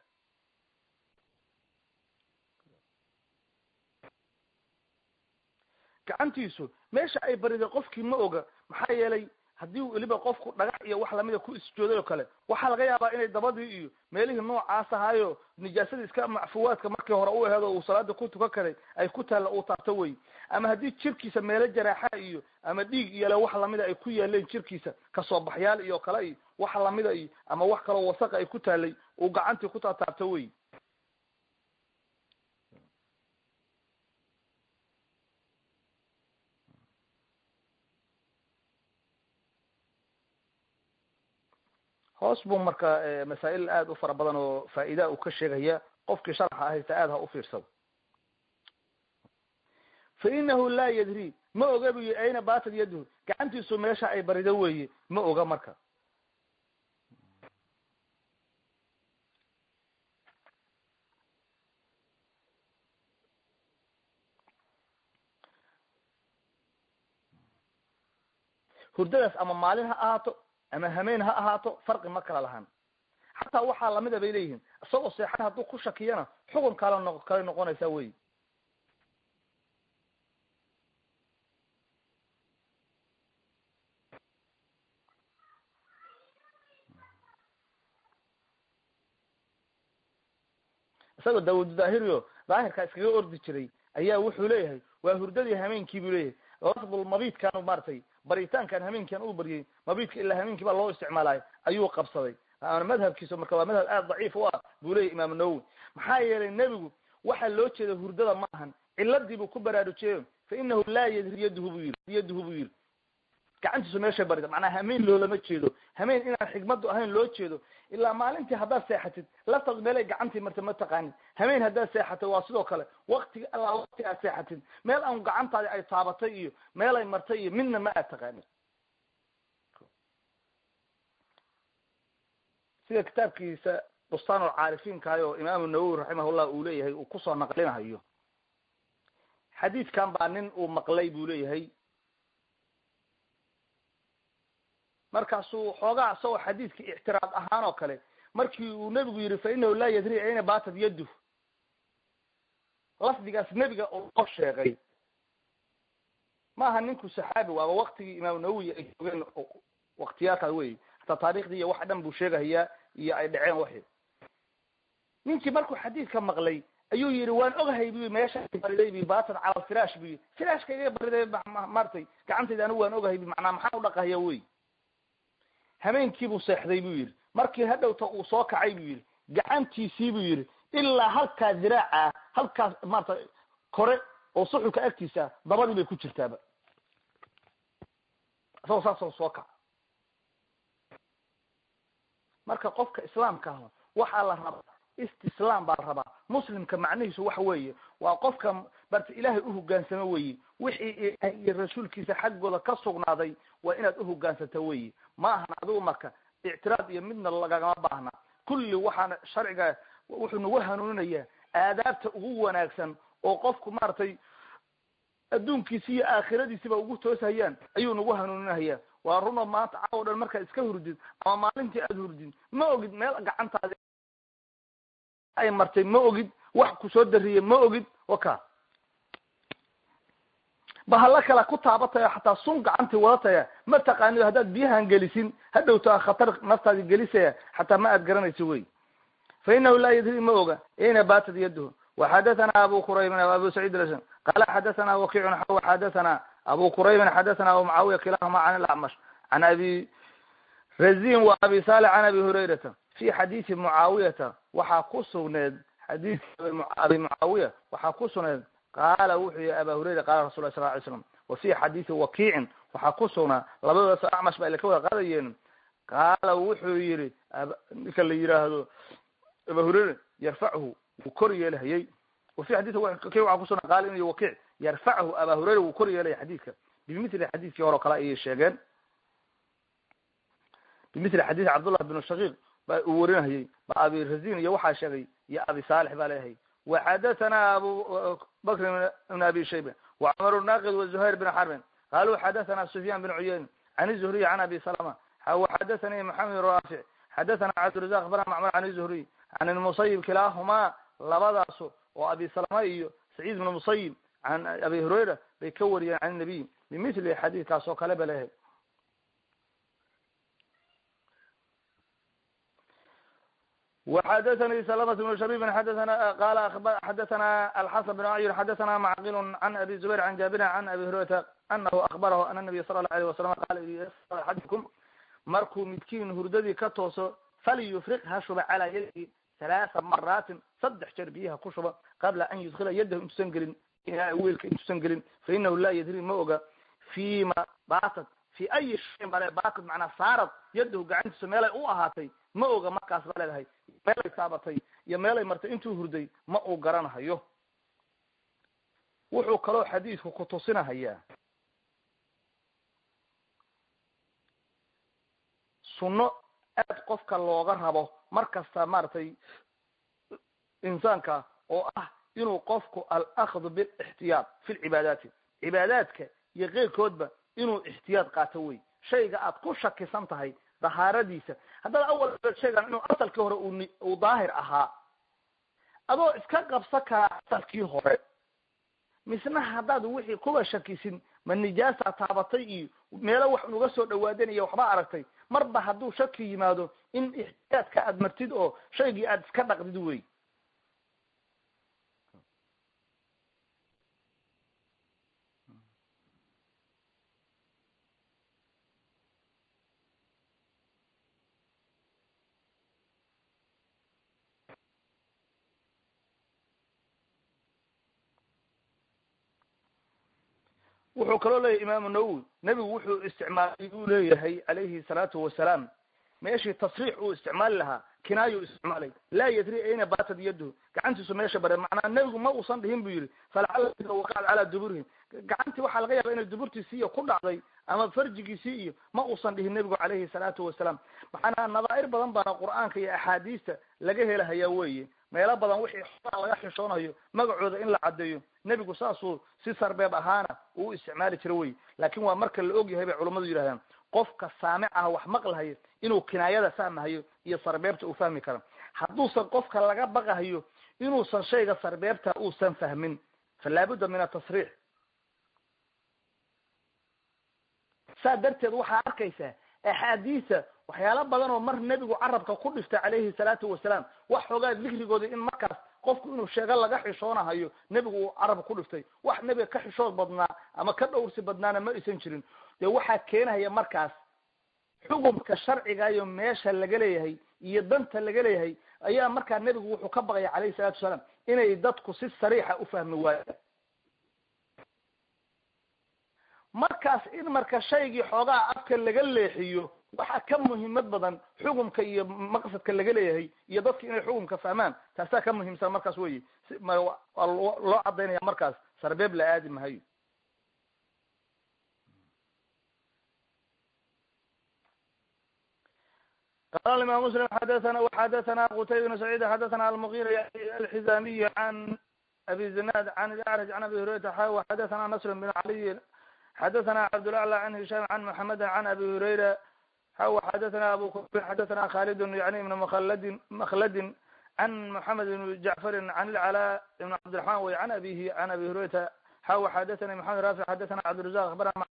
gacantiisu meesha ay bariday qofkii ma oga maxaa yeelay haddii weliba qofku dhagax iyo wax lamida ku isjooday oo kale waxaa laga yaabaa inay dabadii iyo meelihii noocaas ahaayo nijaasadii iska macfuwaadka markii hore u aheed oo uu salaada ku tukan karay ay ku taalla uu taabto wey ama haddii jirkiisa meelo jaraaxa iyo ama dhiig iyole wax lamida ay ku yaaleen jirkiisa kasoo baxyaal iyo kale iyo wax lamida iyo ama wax kaloo wasaqa ay ku taalay uu gacantii ku taataabto wey hoos buu marka masaa'il aad u fara badan oo faa'iida uu ka sheegaya qofkii sharxa haysta aad ha u fiirsado fa inahu laa yadri ma oga bu yi ayna batad yaduhu gacantiisu meesha ay barido weeye ma oga marka hurdadaas ama maalin ha ahaato ama hameen ha ahaato farqi ma kala lahan xataa waxaa lamida bay leeyihiin isagoo seexan hadduu ku shakiyana xukun kala no kale noqonaysa wey isagoo daawud daahiriyo daahirkaa iskaga ordi jiray ayaa wuxuu leeyahay waa hurdadii hameenkii buu leeyahay lafdul mabiidkan maaragtay baritaankan hameenkan uu baryay mabiidka ilaa hameenkii baa loo isticmaalayo ayuu qabsaday madhabkiisa marka waa madhab aad daciif u ah buu leyahy imaam nawowi maxaa yeelay nebigu waxaa loo jeeda hurdada ma ahan ciladii buu ku baraarujiyeyo fa inahu laa yadri yaduhu bu yiri yaduhu buu yiri gacantiisu meeshay barida macnaa hameen loolama jeedo hameen inaan xigmadu ahayn loo jeedo ilaa maalintii haddaad seexatid laftaad meelay gacantii marta ma taqaanid hameen haddaad seexatid waa sidoo kale waktiga allaa wakti aad seexatid meel aan gacantaadi ay taabatay iyo meelay martay iyo midna ma aad taqaanid sida kitaabkiisa bustaan ulcaarifiinkaay oo imaamu nawowi raximahullah uu leeyahay uu kusoo naqlinahayo xadiidkan baa nin uu maqlay buu leeyahay markaasuu xoogaa isagoo xadiidka ictiraad ahaan oo kale markii uu nebigu yihi fa inahu laa yadri ayna batad yaddu lafdigaas nebiga uu noo sheegay maaha ninku saxaabi waaba waktigii imaam nawowi ay joogeen waktiyaadkaa wey hataa taarikhdii iyo wax dhan buu sheegahayaa iyo ay dhaceen waxi ninkii markuu xadiidka maqlay ayuu yihi waan ogahay bu meesha bariday bi batad cala alfirash bu yii firashka iga bariday maartay gacantayda anigu waan ogahay b macnaa maxaan udhaqahaya wey hameenkiibuu seexday buu yidhi markii hadhowta uu soo kacay buu yidhi gacantiisii buu yidhi ilaa halkaa diraaca halkaas maarata kore oo suxulka agtiisa dabadii bay ku jirtaaba isagoo saasoo soo kaca marka qofka islaamka ah waxaa la rabaa istislaam baa la rabaa muslimka macnihiisu waxa weeye waa qofka barta ilaahay uhogaansamo weyi wixii ilahay iyo rasuulkiisa xaggooda ka sugnaaday waa inaad uhogaansato weyi ma ahan adigu marka ictiraad iyo midna lagagama baahna kulli waxaana sharciga wuxuu nagu hanuuninayaa aadaabta ugu wanaagsan oo qofku maaragtay adduunkiisi iyo aakhiradiisiba ugu tooshayaan ayuu nagu hanuuninaya waa runo maanta caawo dhan markaad iska hurdid ama maalintii aada hurdid ma ogid meel gacantaadi ay martay ma ogid wax kusoo dariyey ma ogid waka bahalla kala ku taabataya xataa sun gacantii wadataya ma taqaanido haddaad biyahan gelisin hadhowta khatar naftaadi gelisaya xataa ma aad garanayso wey fa inahu laa yadri ma oga ayna batad yaduhu waxadathana abu quraybin abu saciid al qala xadathana wakiicun xaw xadathana abu quraybin xadathana abu mucaawiya kilahuma can alacmash can abi razin wa abi salix can abi hurayrata fi xadiisi mucaawiyata waxaa ku sugneed xadiiska abi mucaawiya waxaa ku sugneed qaala wuxuu yihi aba hurayra qala rasul lah sal ly slam wa fi xadiisi wakiicin waxaa ku sugnaa labadoodas acmash ba ila ka wada qaadayeen qaala wuxuu yihi ninka la yihaahdo aba hurayra yarfachu wuu kor yeelahayey wa fi xadii wakiic waxaa kusugnaa qaala in wakiic yarfachu aba hurayra wuu kor yeelaya xadiidka bimithli xadiidkii hore o kale ayay sheegeen bimithli xadiisi cabdullah bin shaqiiq ba uu warinahayey ba abi razin iyo waxaa sheegay iyo abi saalix baa leeyahay waxadathana abu bakr ibn abi shayba wacmar naqid wazuhayr bin xarbin qaluu xadathana sufyan bin cuyayn can zuhriy can abi salama waxadathani maxamed rafic xadathana cabdirazaq bn macmar can zuhriy can musayib kilaahuma labadaasu oo abi salama iyo saciid bn musayib can abi hurayra bay ka wariyeen can nabiy bimithli xadiidkaas oo kale ba leeyahay وxdثnي سلمة بن شhبيب xdثna qal xdثna الxسن بن عyر xdثna معqل عن أbي زبير عن جابر عن أbي هريرة أنه أخبره أن النبي صلى الله عليه وسلم qal أxadكم markuu midkiin hurdadii ka tooso falyufriq ha shuba calى yadihi ثaلaثa maraatin saddex jeer biyaha ku shuba qabla an yudkila yadahu intuusan gelin weelka intuusan gelin fainahu laa yadri ma oga fima batad fi ayi shayin bale batad manaa saarad yadahu gacantiisa meelay u ahaatay ma oga markaas ba leedahay meelay taabatay iyo meelay martay intuu hurday ma uu garanahayo wuxuu kaloo xadiidku kutusinahayaa sunno aad qofka looga rabo mar kasta maaragtay insaanka oo ah inuu qofku alakdu bilixtiyaad fi lcibaadaati cibaadaadka iyo keyrkoodba inuu ixtiyaad qaato wey shayga aad ku shakisan tahay dahaaradiisa haddaad awal sheegaan inuu asalkii hore uu daahir ahaa adoo iska qabsa karaa asalkii hore misna haddaad wixii kuwa shakisin ma nijaasa taabatay iyo meelo wax nuga soo dhawaadanaya waxba aragtay marba hadduu shaki yimaado in ixtiyaadka aad martid oo shaygii aad iska dhaqdid wey wuxuu kaloo leeyahy imaamu nawowi nebigu wuxuu isticmaalay uu leeyahay calayhi salaatu wasalaam meeshii tasriix uu isticmaali lahaa kinaayo isticmaalay laa yadri ayna baatad yaduhu gacantiisu meesha bare macnaa nebigu ma uusan dhihin bu yihi falacala waqacat calaa duburihim gacantii waxaa laga yaaba inay duburtiisii iyo ku dhacday ama farjigiisii iyo ma uusan dhihin nebigu calayhi salaatu wasalaam maxaana nadaa'ir badan baana qur'aanka iyo axaadiista laga helahayaa weeye meelo badan wixii xoraa laga xishoonayo magacooda in la caddeeyo nebigu saasuu si sarbeeb ahaana uu isticmaali jira wey laakin waa marka la og yahay bay culammadu yidhahdaan qofka saamic ah wax maqlahayo inuu kinaayada fahmahayo iyo sarbeebta uu fahmi karo hadduusan qofka laga baqahayo inuusan shayga sarbeebta uusan fahmin fa laabudda min atasriix saa darteed waxaa arkaysaa axaadiisa waxyaalo badan oo mar nebigu carabka ku dhiftay calayhi salaatu wasalaam wax xoogaa dikrigooda in markaas qofku inuu sheego laga xishoonahayo nebigu uu carabka ku dhiftay wax nebiga ka xishood badnaa ama ka dhowrsi badnaana ma aysan jirin dee waxaa keenahaya markaas xukumka sharcigayo meesha laga leeyahay iyo danta laga leeyahay ayaa markaa nebigu wuxuu ka baqaya calayhi salatu wasalaam inay dadku si sariixa u fahmi waayaan markaas in marka shaygii xoogaa afka laga leexiyo waxaa ka muhiimad badan xukumka iyo maqsadka laga leeyahay iyo dadka inay xukumka fahmaan taasaa ka muhiimsan markaas wey waa loo cadaynaya markaas sarbeeb la aadi mahayo qala imam muslim xadathana xadathana qutayb bn saciid xadathana almugira alxizamiy can abi zinad can ilacraj can abi hurayrata xa xadathana nasr bn caliy xadathana cabdulaclى can hisham can maxamedi can abi hurayra xaw xadathana abu kufrin xadathana khalid yani ibn mkldin makladin can moxamed ibn jacfarin can ilcalaa ibn cabdiraxman wey can abihi can abi hurayrata xaw xadathani maxamed rafic xadathana cabdirazaq abarana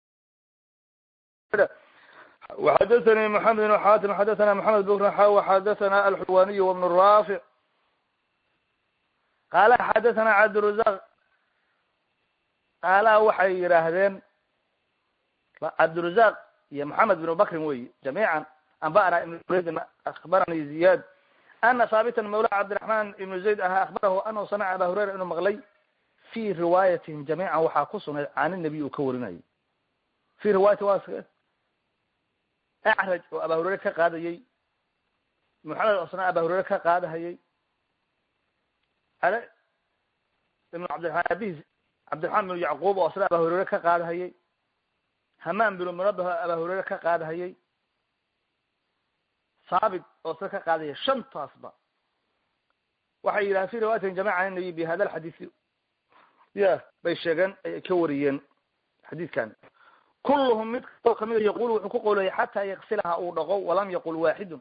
وxadaثnي محamed بن xatim xadaثna محamed bkr xaw xadaثna alxulwaniy وبن raafic qaala xadaثna cabdirazaq qaalaha waxay yidhaahdeen cabdirazaq iyo محamed بن bakrin wey jamiiعa anba'na ibn uraydin akhbarani ziyad ana haabitan mawla cabdiraحman ibn zayd ahaa akhbarahu anahu samica aba hurayra inuu maqlay fi riwaayatihim jamiican waxaa ku sugnay can الnabiy uu ka warinayo fi riwaayati wa acraj oo aba hurayre ka qaadayey moxamed osna aba hurayre ka qaadahayey ale ibn cabdiramaan abis cabdiraxmaan binu yacquub oo isna aba hurayre ka qaadahayey hamaan binu munabah aba hurayre ka qaadahayey saabit oo isna ka qaadahayay shantaasba waxay yidhahan fi riwaayatin jamaca an nabiy bi hada alxadiisi ya bay sheegeen ay ka wariyeen xadiidkan kulluhum mid kastoo kamida yaqulu wuxuu ku qowlaya xataa yaksilaha uu dhaqo walam yaqul waaxidun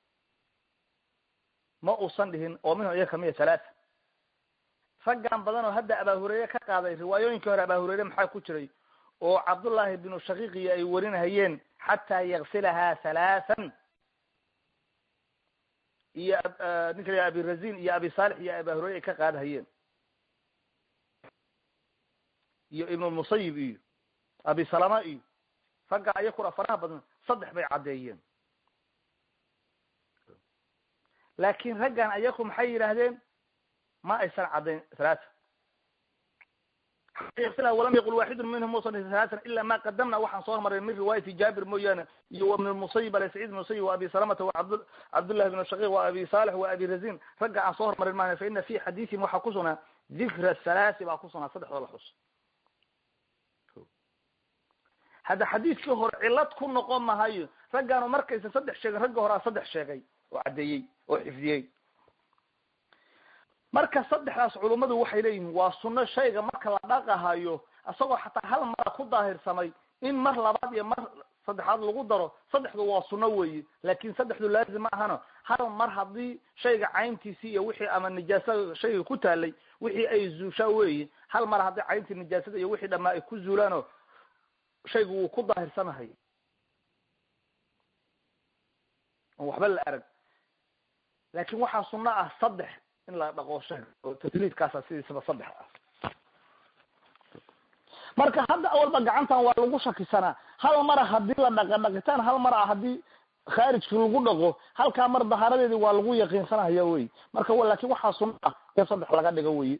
ma uusan dhihin oo minhum iyaga kamida halaata raggan badan oo hadda abaa hureyre ka qaaday riwaayooyinkii hore abaa hureyre maxaa ku jiray oo cabdullaahi binu shaqiiqiyo ay warinahayeen xataa yaksilaha halaathan iyo ninka la abi razin iyo abi saalix iyo abaa hureyre ay ka qaadahayeen iyo ibnulmusayib iyo abi salama iyo ragga ayakuna faraha badan saddex bay caddeeyeen laakin raggan ayaku maxay yidhaahdeen ma aysan caddayn halaata walam yaqul waaxidun minhum musan halaatan ila ma qadamna waxaan soo hormaray min riwaayati jaabir mooyaane iyo ibn musayib ale sacid ibn musayib wa abi salamata wa abd cabdullahi bn shaqiq wa abi salix wa abi razin ragga aan soo hormarin maana fa ina fi xadiisihim waxaa ku sugnaa dikra halaasi baa ku sugnaa saddexdoo la xus hadda xadiiskii hore cilad ku noqon mahayo raggaanu markaysa saddex sheegin ragga horaa saddex sheegay oo caddeeyey oo xifdiyey marka saddexdaas culummadu waxay leeyihiin waa sunno shayga marka la dhaqahayo isagoo xataa hal mara ku daahirsamay in mar labaad iyo mar saddexaad lagu daro saddexdu waa sunno weeye laakin saddexdu laazim ma ahano hal mar haddii shayga cayntiisii iyo wixii ama nijaasada shayga ku taalay wixii ay zuushaa weeye hal mar haddii cayntii nijaasada iyo wixii dhamaa ay ku zuulaano shaygu wuu ku daahirsanahay on waxba la arag laakin waxaa sunno ah saddex in la dhaqo shayga oo tasliidkaasa sidiisaba saddex ah marka hadda awalba gacantan waa lagu shakisanaa hal mara hadii la dhaqa dhaqitaan hal mar a haddii khaarijki lagu dhaqo halkaa mar dahaaradeedi waa lagu yaqiinsanaya wey marka laakin waxaa sunno ah in saddex laga dhigo wey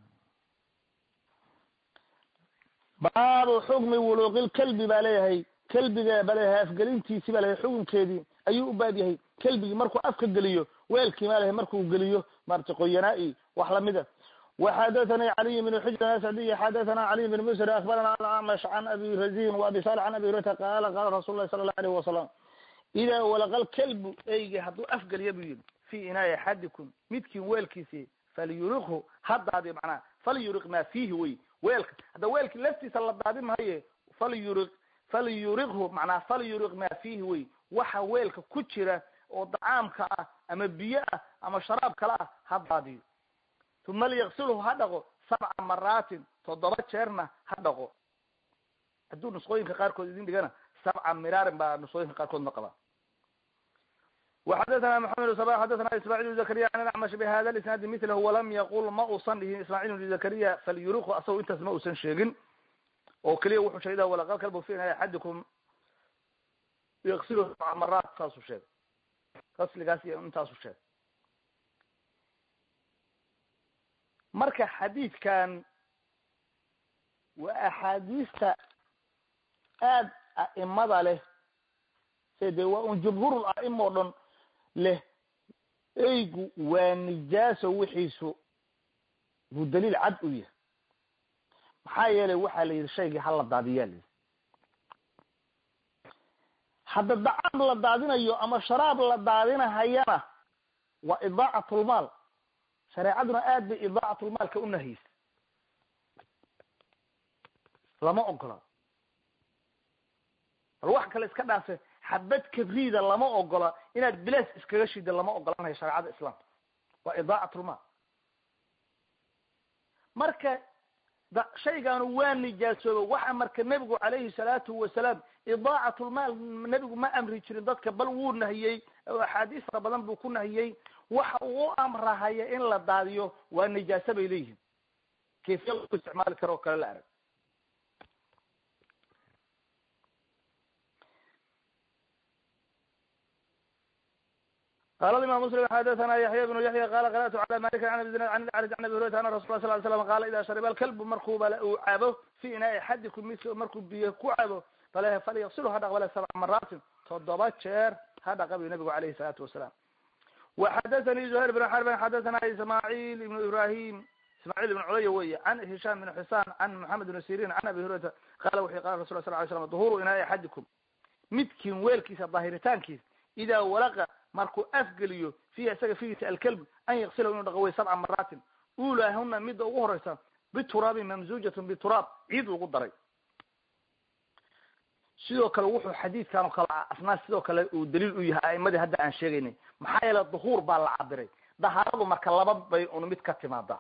baabu xukmi wuluuqil kalbi baa leeyahay kelbiga balehe afgelintiisi balehe xukunkeedii ayuu u baab yahay kelbigii markuu afka geliyo weelkii malehe markuu geliyo maarata qoyanaa-i wax lamida وxadaثnي عlي بن xujr asعdiy xadaثna عlي بن msr akbarana acmش عn abi razin وabi salح عn abi hurata qala qala rasul lahi sala الlه عليه وasalam ida walaqal kelbu eygi hadduu afgeliya buu yihi fi inaai axadikum midkiin weelkiisi falyuriqhu ha daadiyo macnaha falyuriq ma fihi wey weelka hadda weelki laftiisa la daadi mahaye falyuriq falyuriqhu macnaha falyuriq ma fihi wey waxa weelka ku jira oo dacaamka ah ama biyo ah ama sharaab kale ah ha daadiyo uma liyaqsilhu ha dhaqo sabca maraatin toddoba jeerna ha dhaqo hadduu nusqooyinka qaarkood idin dhigana sabca miraarin baa nusqooyinka qaarkood ma qabaa وxadثna محamed بن صباح xadثna ismاعيل بن زكريا عن اعmش بhada الاسناadi mثlh وlam yaqul ma usan dhihin ismاعيل بن زكريا falyuriqhu asagoo intaas ma usan sheegin oo keliya wuxuu sheegay walaqal kalbu fi axadikum yaqsil sabca maraat saasuu sheegay qasligaas iyo intaasu sheegay marka xadiidkan waa axaadiista aad a'imada leh se de waa un jumhuurul a'ima o dhan leh eygu waa nijaaso wixiisu buu daliil cad u yahay maxaa yeelay waxaa la yidhi shaygii hala daadiyaa la yidhi hadda dacaam la daadinayo ama sharaab la daadinahayana waa idaacatlmaal shareecaduna aad bay idaacatlmaalka u nahiysa lama ogola bal wax kale iska dhaafe xabad kabriida lama ogola inaad bilaas iskaga shida lama ogolanayo shareecada islaamka waa idaacatlmaal marka da shaygaanu waa nijaasooba waxa marka nebigu calayhi salaatu wasalaam idaacatlmaal nebigu ma amri jirin dadka bal wuu nahiyey axaadiis fara badan buu ku nahiyey waxa uu u amrahaya in la daadiyo waa nijaasa bay leeyihiin kayfiya lagu isticmaali karo oo kale la arag qala imam mslim xadathana yaxya bnu yaxya qala qara'tu cala malik an abi zinad an lacraj an abi hurayra ana rasul sal ly slam qala ida shariba alkalbu markuu bale uu cabo fi inaai axadikum midk markuu biyo ku cabo fale falyaqsilu ha dhaq bale sabca maraatin toddoba jeer ha dhaqa bu nabigu alayhi salaatu wasalaam وxadaثnي زهير بن xرب xadaثna ismاعيل بن ibrahim ismاعيل بن culya wey عن هishام بن xusaan عن محamed بن sirin عن abi hurayrata qala wuxu qala rasul sl ly slam duhuru inaai axadikum midkiin weelkiisa daahiritaankiisa idaa walaqa markuu afgeliyo fiiha isaga figiisa alkalb an yaksila inuu dhaqo way sabca maraatin ulahuna midda ugu horeysa bituraabin mamzujatn bituraab ciid lagu daray sidoo kale wuxuu xadiidkan oo kale asnaa sidoo kale uu daliil u yahay a'imadii hadda aan sheegaynay maxaa yeele duhuur baa la cabiray dahaaradu marka laba bay un mid ka timaadaa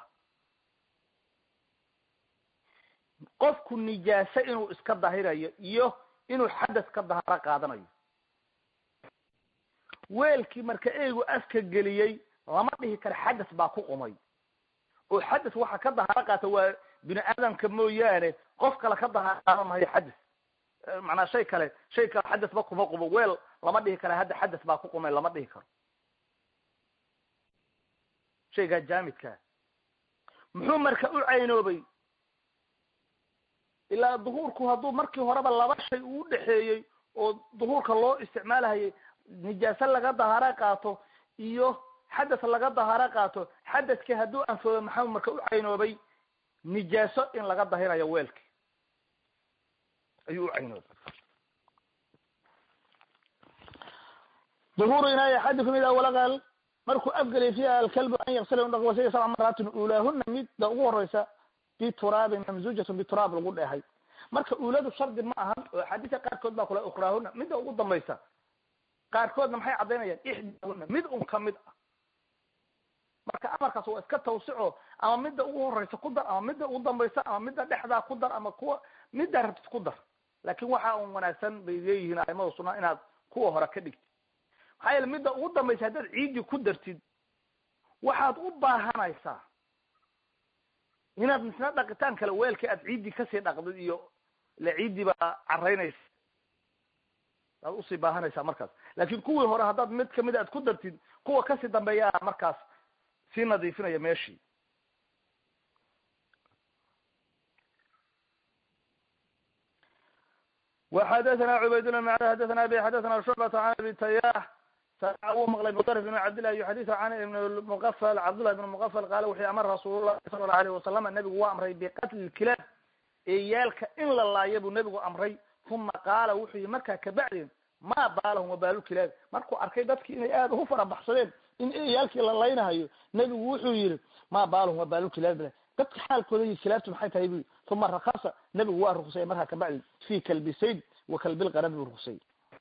qofku nijaase inuu iska dahirayo iyo inuu xadas ka dahaaro qaadanayo weelkii marka eygu afka geliyey lama dhihi karo xadas baa ku qumay oo xadas waxa ka dahaaro qaata waa bini aadamka mooyaane qof kale ka dahaaro qaadan mahayo xadas macnaa shay kale shay kale xadas ba kuma qubo weel lama dhihi kara hadda xadas baa ku qumay lama dhihi karo shaygaa jaamidkaa muxuu marka u caynoobay ilaa duhuurku hadduu markii horeba laba shay uu dhexeeyey oo duhuurka loo isticmaalahayay nijaase laga dahaaro qaato iyo xadas laga dahaaro qaato xadaskii hadduu anfoobo maxaa marka u caynoobay nijaaso in laga dahirayo weelki ayuu u caynoobay duhuru inaay axadikum idaa walaqal markuu afgelay fiiha alkalbu an yaksila inu dhaqo sabca maraatin uulaahuna midda ugu horeysa bituraabin mamzujatun bituraab lagu dheehay marka uuladu shardi ma ahan oo axaadiisa qaarkood baa kule ukraahuna midda ugu dambaysa qaarkoodna maxay caddaynayaan ixdaahuna mid un kamid ah marka amarkaas waa iska tawsico ama midda ugu horeysa ku dar ama midda ugu dambaysa ama midda dhexdaa ku dar ama kuwa middaa rabtid ku dar laakin waxa un wanaagsan bay leeyihiin aimada sunaa inaad kuwa hore ka dhigtid maxaa yeele midda ugu dambaysa haddaad ciidii ku dartid waxaad u baahanaysaa inaad misna dhaqitaan kale weelkii aad ciiddii kasii dhaqdid iyo ile ciiddii baa caraynaysa aad usii baahanaysaa markaas laakin kuwii hore haddaad mid kamida aad ku dartid kuwa kasii dambeeyaa markaas sii nadiifinaya meeshii وxadثna cubaydالله md xadثna abi xadثna شhucبة can abi tayax wuu maqlay mdrف بn cabdالlah yuxadiث can ibn mqfl cabdالlah ibn mqfl qaala wuxuu amar rasuul الlahi sala الlahu عalيه wasalam nebigu waa amray biqatli اkilaab eeyaalka in la laayo buu nebigu amray uma qaala wuxuu yihi markaa kabacdi ma baalahum wabaalulkilaab markuu arkay dadki inay aad ugu farabaxsadeen in eeyaalkii la laynahayo nebigu wuxuu yihi ma baalahum wabaalulkilaab dadka xaalkooda iyo kilaabtu maxay tahay bu uma rakasa nebigu waa ruksayay markaa kabacdi fi kalbi sayd wa kalbilqanami buu ruksayay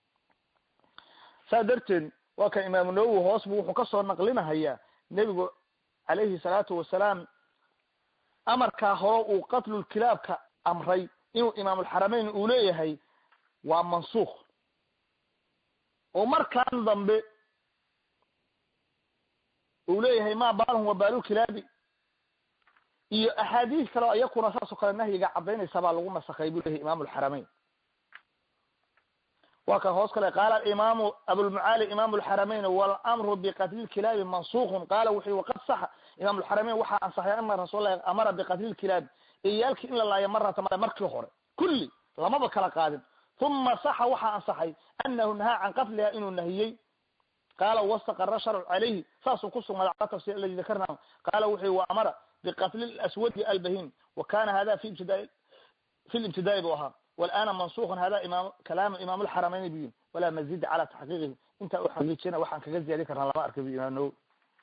saa darteed waa kan imaamu nawowi hoos bu wuxuu kasoo naqlinahayaa nebigu calayhi salaatu wasalaam amarkaa hore uu qatlulkilaabka amray inuu imaamulxarameyn uu leeyahay waa mansuukh oo markaan dambe uu leeyahay ma baalhum wabaalulkilaabi iyo axaadiis kale o iyakuna saas oo kale nahyiga cadaynaysa baa lagu nasakhay buu leyahay imam lxarameyn waa kan hoos kale qaala imaamu abulmucaali imam lxarameyn walamru biqatli lkilaabi mansukun qaala wuxu waqad saxa imam lxarameyn waxaa ansaxay ana rasuul lahi amara biqatli lkilaabi iyaalki in la laayo marata mare markii hore kulli lamaba kala qaadin uma saxa waxaa ansaxay anahu nahaa can qatliha inuu nahiyey qaala wastaqara sharcu calayhi saasuu ku sugnaaday cala tafsir aladi dakarna qaala wuxu wa amara biqatli aswadi albahim wa kana hada fi ibtidaa fi libtidaai bu ahaa walana mansukun hada imam kalaamu imam lxarameyn bu yiri walaa mazida cala taxqiiqihi intaa u xaqiijina waxaan kaga ziyaadin karnaa lama arkay bu imaam nawowi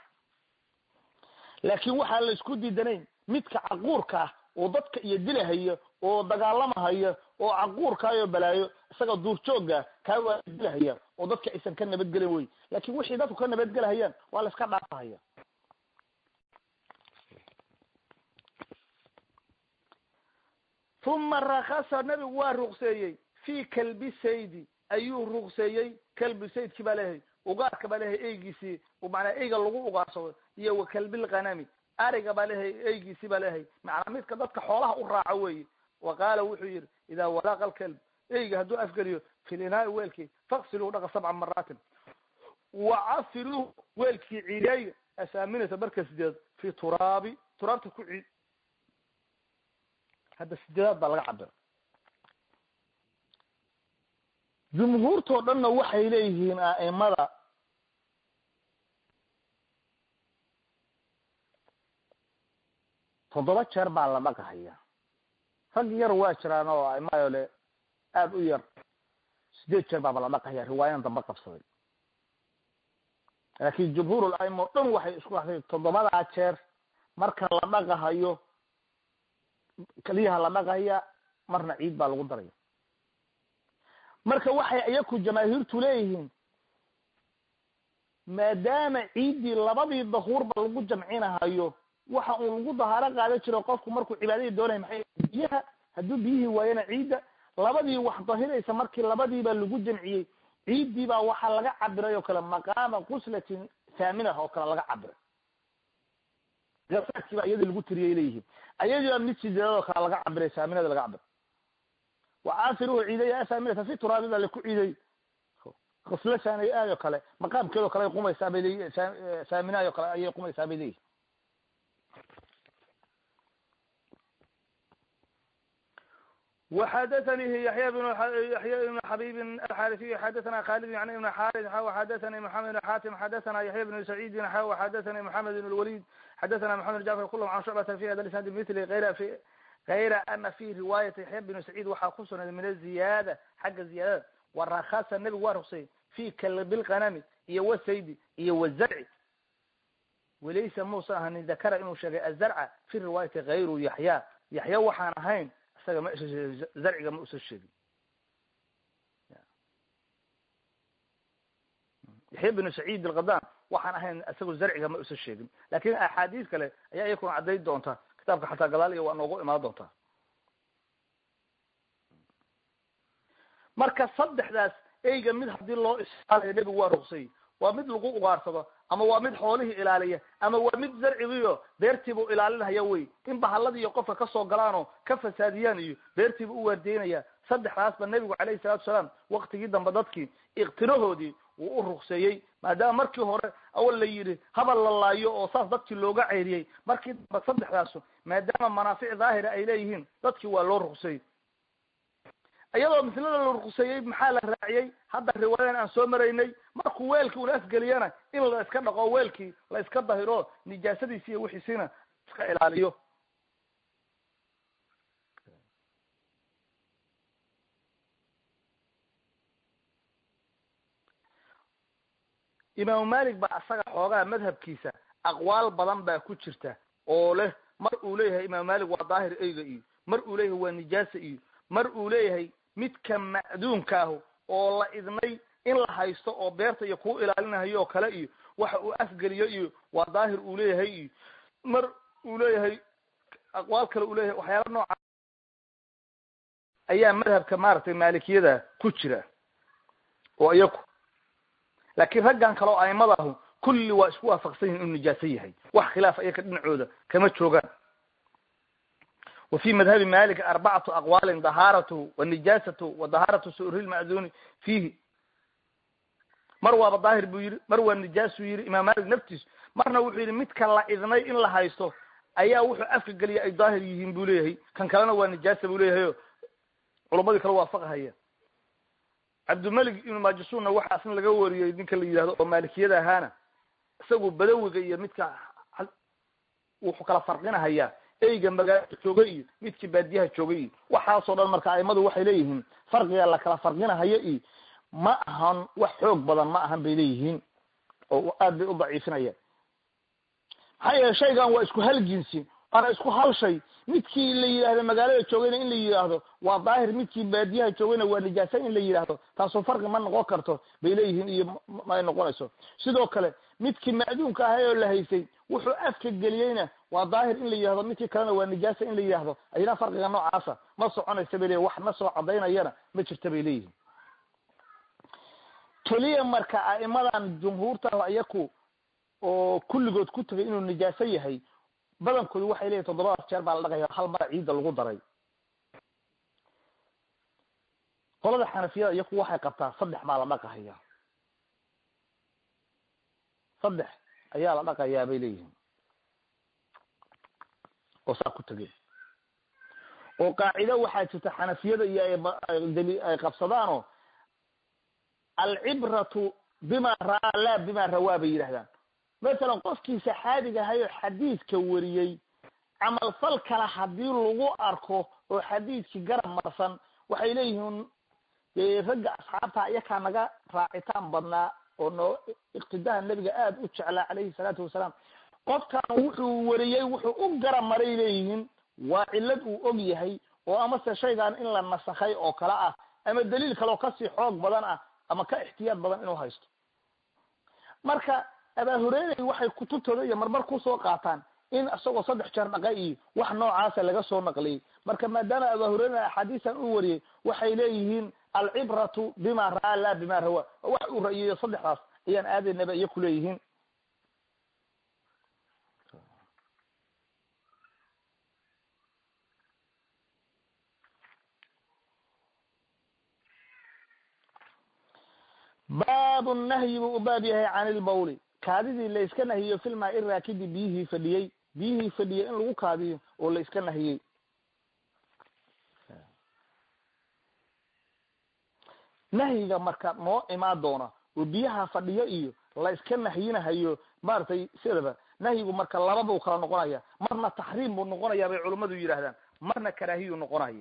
laakin waxaa la isku diidanayn midka caquurka ah oo dadka iyo dilahayo oo dagaalamahaya oo caquurkaayo balaayo isaga duurjooga kaa waa dilahaya oo dadka aysan ka nabadgelin wey lakin wixii dadku ka nabadgelahayaan waa la iska dhaafahaya uma rakasa nebigu waa ruqseeyey fi kalbi saydi ayuu ruqseeyey kalbi saydki baa leeyahay ugaarka baa leeyahay eygiisii manaa eyga lagu ugaarsado iyo wa kalbilkanami ariga baa leeyahay eygiisi baa leeyahay macnaa midka dadka xoolaha u raaco weeye wa qaala wuxuu yihi idaa walaaqa alkalb eyga hadduu afgeliyo fi linaai weelkii faqsiluu dhaqa sabca maraatin wacafiruuh weelkii ciideeya asaaminata marka sideed fi turaabi turaabta ku ciid hadda sideedaad baa laga cabira jumhuurtoo dhanna waxay leeyihiin a'imada toddoba jeer baa la dhaqahaya rag yar waa jiraan oo aimayo le aada u yar sideed jeer baaba la dhaqahaya riwaayadan dambe qabsaday laakin jumhuur aima o dhan waxay isku raxsay toddobadaa jeer marka la dhaqahayo keliyaha la dhaqahaya marna ciid baa lagu daraya marka waxay iyaku jamaahiirtu leeyihiin maadaama ciiddii labadii dahuurba lagu jamcinahayo waxa uu lagu dahaaro qaadan jiro qofku markuu cibaadadii doonaya maxay biyaha hadduu biyihii waayana ciidda labadii wax dahiraysa markii labadiiba lagu jamciyey ciiddii baa waxaa laga cabiray oo kale maqaama quslatin thaamina oo kale laga cabiray gasaadkii baa iyadii lagu tiriyay leeyihiin ayadii baa mid sideedad oo kale laga cabiray thaaminada laga cabiray wacaasiruhu ciidaya thaaminata fi turaabi baa laku ciiday khusla saanay aad oo kale maqaamkeedoo kale ay qumaysaa bay leeyihin thaaminaay oo kale ayay qumaysaa bay leeyihin وxdثnي yaحya بن yaحya بن xabيb الxاrثي xadثna khالد عن بن xاrث xdثnي محamed بن xاtم xdثna yaحya بن سعيد xdثnي محamed بن الوليد xdثna محamed بن جعفر كلهم عن شعبة في hada isناd mثl غyr في غayra ana fi riwaayaةi yaحya بن سعيid waxaa ku sugnay min الزiyaadة xagga ziyaadada وarakasa nebigu waa ruksay fi kalbilqanami iyo wasaydi iyo wazarci walaysa musa ahani dakara inuu sheegay azarca fi riwaayati غayru yaحya yaحya waxaan ahayn isaga ma zarciga ma usa sheegin yaxya binu saciid alqadan waxaan ahayn isagu zarciga ma usa sheegin lakin axaadiis kale ayaa iyakuna caddayn doonta kitaabka xataa gadaal iyo waa noogu imaan doontaa marka saddexdaas eyga mid hadii loo ishaalayo nebigu waa ruksay waa mid lagu ugaarsado ama waa mid xoolihii ilaaliya ama waa mid zarcigiiyo beertiibuu ilaalinaya wey in bahalladii iyo qofka kasoo galaanoo ka fasaadiyaan iyo beertiibu u waardeynaya saddexdaasba nebigu calayhi salatu salaam waktigii dambe dadkii iktirahoodii wuu u rukseeyey maadaama markii hore awal la yidhi habal la laayo oo saas dadkii looga ceyriyey markii dambe saddexdaasu maadaama manaafic daahira ay leeyihiin dadkii waa loo rukseeyey iyadoo mislada la ruqseeyey maxaa la raaciyey hadda riwaayadan aan soo maraynay markuu weelkii una afgeliyana in la iska dhaqo weelkii la iska dahiro nijaasadiisi iyo wixiisina iska ilaaliyo imaamu malik baa asaga xoogaa madhabkiisa aqwaal badan baa ku jirta oo leh mar uu leeyahay imaamu malik waa daahir eyga iyo mar uu leeyahay waa nijaasa iyo mar uu leeyahay midka macduumka ahu oo la idnay in la haysto oo beerta iyo kuu ilaalinahayo oo kale iyo waxa uu afgeliyo iyo waa daahir uu leeyahay iyo mar uu leeyahay aqwaal kale uu leeyahay waxyaala nooca ayaa madhabka maaragtay maalikiyada ku jira oo iyaku laakiin raggan kale oo aimada ahu kulli waa isku waafaqsan yihin inuu nijaaso yahay wax khilaaf iyaka dhinacooda kama joogaan wa fi madhabi malik arbacatu aqwaalin dahaaratu wa nijaasatu wa dahaaratu su'ri lma'duni fiihi mar waaba daahir buu yidhi mar waa nijaasuu yidhi imaam malik naftiisu marna wuxuu yidhi midka la idnay in la haysto ayaa wuxuu afka geliya ay daahir yihiin buu leeyahay kan kalena waa nijaasa buu leeyahay o culamadii kala waafaqahaya cabdimalik ibnu majasuunna waxaa asna laga wariyey ninka la yidhahdo oo maalikiyada ahaana isagu badawiga iyo midka wuxuu kala farqinahayaa eyga magaalada jooga iyo midkii baadiyaha joogay iyo waxaasoo dhan marka aimadu waxay leeyihiin farqiga la kala farqinahayo iyo ma ahan wax xoog badan ma ahan bay leeyihiin oo aad bay u daciifinayaan maxaa yeele shaygan waa isku hal jinsi waana isku hal shay midkii la yidhahdo magaalada joogayna in la yidhaahdo waa daahir midkii baadiyaha joogayna waa nijaasa in la yidhaahdo taasoo farqi ma noqon karto bay leeyihiin iyo maay noqonayso sidoo kale midkii macduumka ahay oo la haystay wuxuu afka geliyeyna waa daahir in la yidhahdo midkii kalena waa nijaasa in la yidhahdo ayna farqiga noocaasa ma soconaysa bay leyihin wax na soo cadaynayana ma jirta bay leeyihin keliya marka a'imadan jumhuurta iyaku oo kulligood ku tegay inuu nijaaso yahay badankoodu waxay leeyihin toddobadaas jeer baa la dhaqaya hal mara ciidda lagu daray qolada xanafiyada iyaku waxay qabtaa saddex baa la dhaqahaya saddex ayaa la dhaqayaa bay leeyihiin oo saa ku tegeen oo qaacido waxaa jirta xanafiyada iyo ay ay qabsadaanoo alcibratu bima ra'aa laa bima rawaa bay yidhahdaan masalan qofkii saxaabiga ahay oo xadiidka wariyey camalfal kale haddii lagu arko oo xadiidkii garab marsan waxay leeyihiin dee ragga asxaabta iyakaa naga raacitaan badnaa oo noo iqtidaha nebiga aada u jeclaa calayhi salaatu wasalaam qofkan wuxuu wariyey wuxuu u garab maray leeyihiin waa cillad uu og yahay oo amase shaygan in la nasakhay oo kale ah ama daliil kale oo kasii xoog badan ah ama ka ixtiyaad badan inuu haysto marka abaa hureyray waxay kutubtooda iyo marmar kusoo qaataan in isagoo saddex jeer dhaqa iyo wax noocaasa laga soo naqliyey marka maadaama abaa hureyra axaadiistan u wariyey waxay leeyihiin alcibratu bima ra'aa laa bima rawaa wax uu ra'yeeyo saddexdaas ayaan aadaynaba iyo kuleeyihiin baabu nahyi buu u baab yahay can ilbawli kaadidii la iska nahiyo filmaa iraakidi biyihii fadhiyey biyihii fadhiyey in lagu kaadiyo oo la iska nahiyey nahyiga marka noo imaan doona oo biyaha fadhiyo iyo la iska nahyinahayo maaragtay sidaba nahyigu marka laba buu kala noqonaya marna taxriim buu noqonaya bay culummadu yidhahdaan marna karaahiyu noqonaya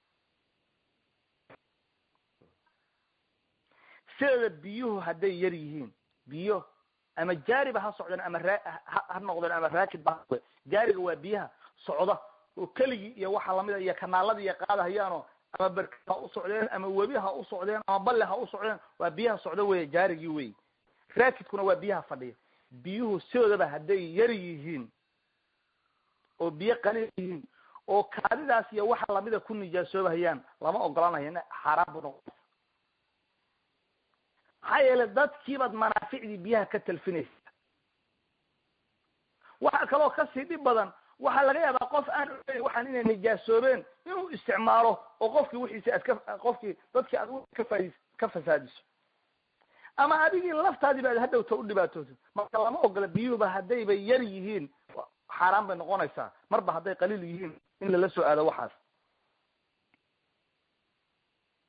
sideeda biyuhu hadday yar yihiin biyo ama jaariba ha socdeen ama raa ha noqdeen ama raakid ba jaariga waa biyaha socda oo keligii iyo waxa lamida iyo kanaalada iyo qaadahayaanoo ama berka ha u socdeen ama webi ha u socdeen ama balle ha u socdeen waa biyaha socda wey jaarigii wey raakidkuna waa biyaha fadhiya biyuhu sidoodaba hadday yar yihiin oo biyo qaliil yihiin oo kaadidaas iyo waxa lamida ku nijaasoobahayaan lama ogolanayo ina xaaraan bu noqo maxaa yeele dadkiibaad manaaficdii biyaha ka talfinaysa waxa kaloo kasii dhib badan waxaa laga yaabaa qof aan ogeyn waxaan inay nijaasoobeen inuu isticmaalo oo qofkii wixiisi aad ka qofkii dadkii aad ka faais ka fasaadiso ama adigii laftaadii ba ad hadhowta u dhibaatooto marka lama ogola biyuhuba haddayba yar yihiin xaaraan bay noqonaysaa marba hadday qaliil yihiin in lala soo aado waxaas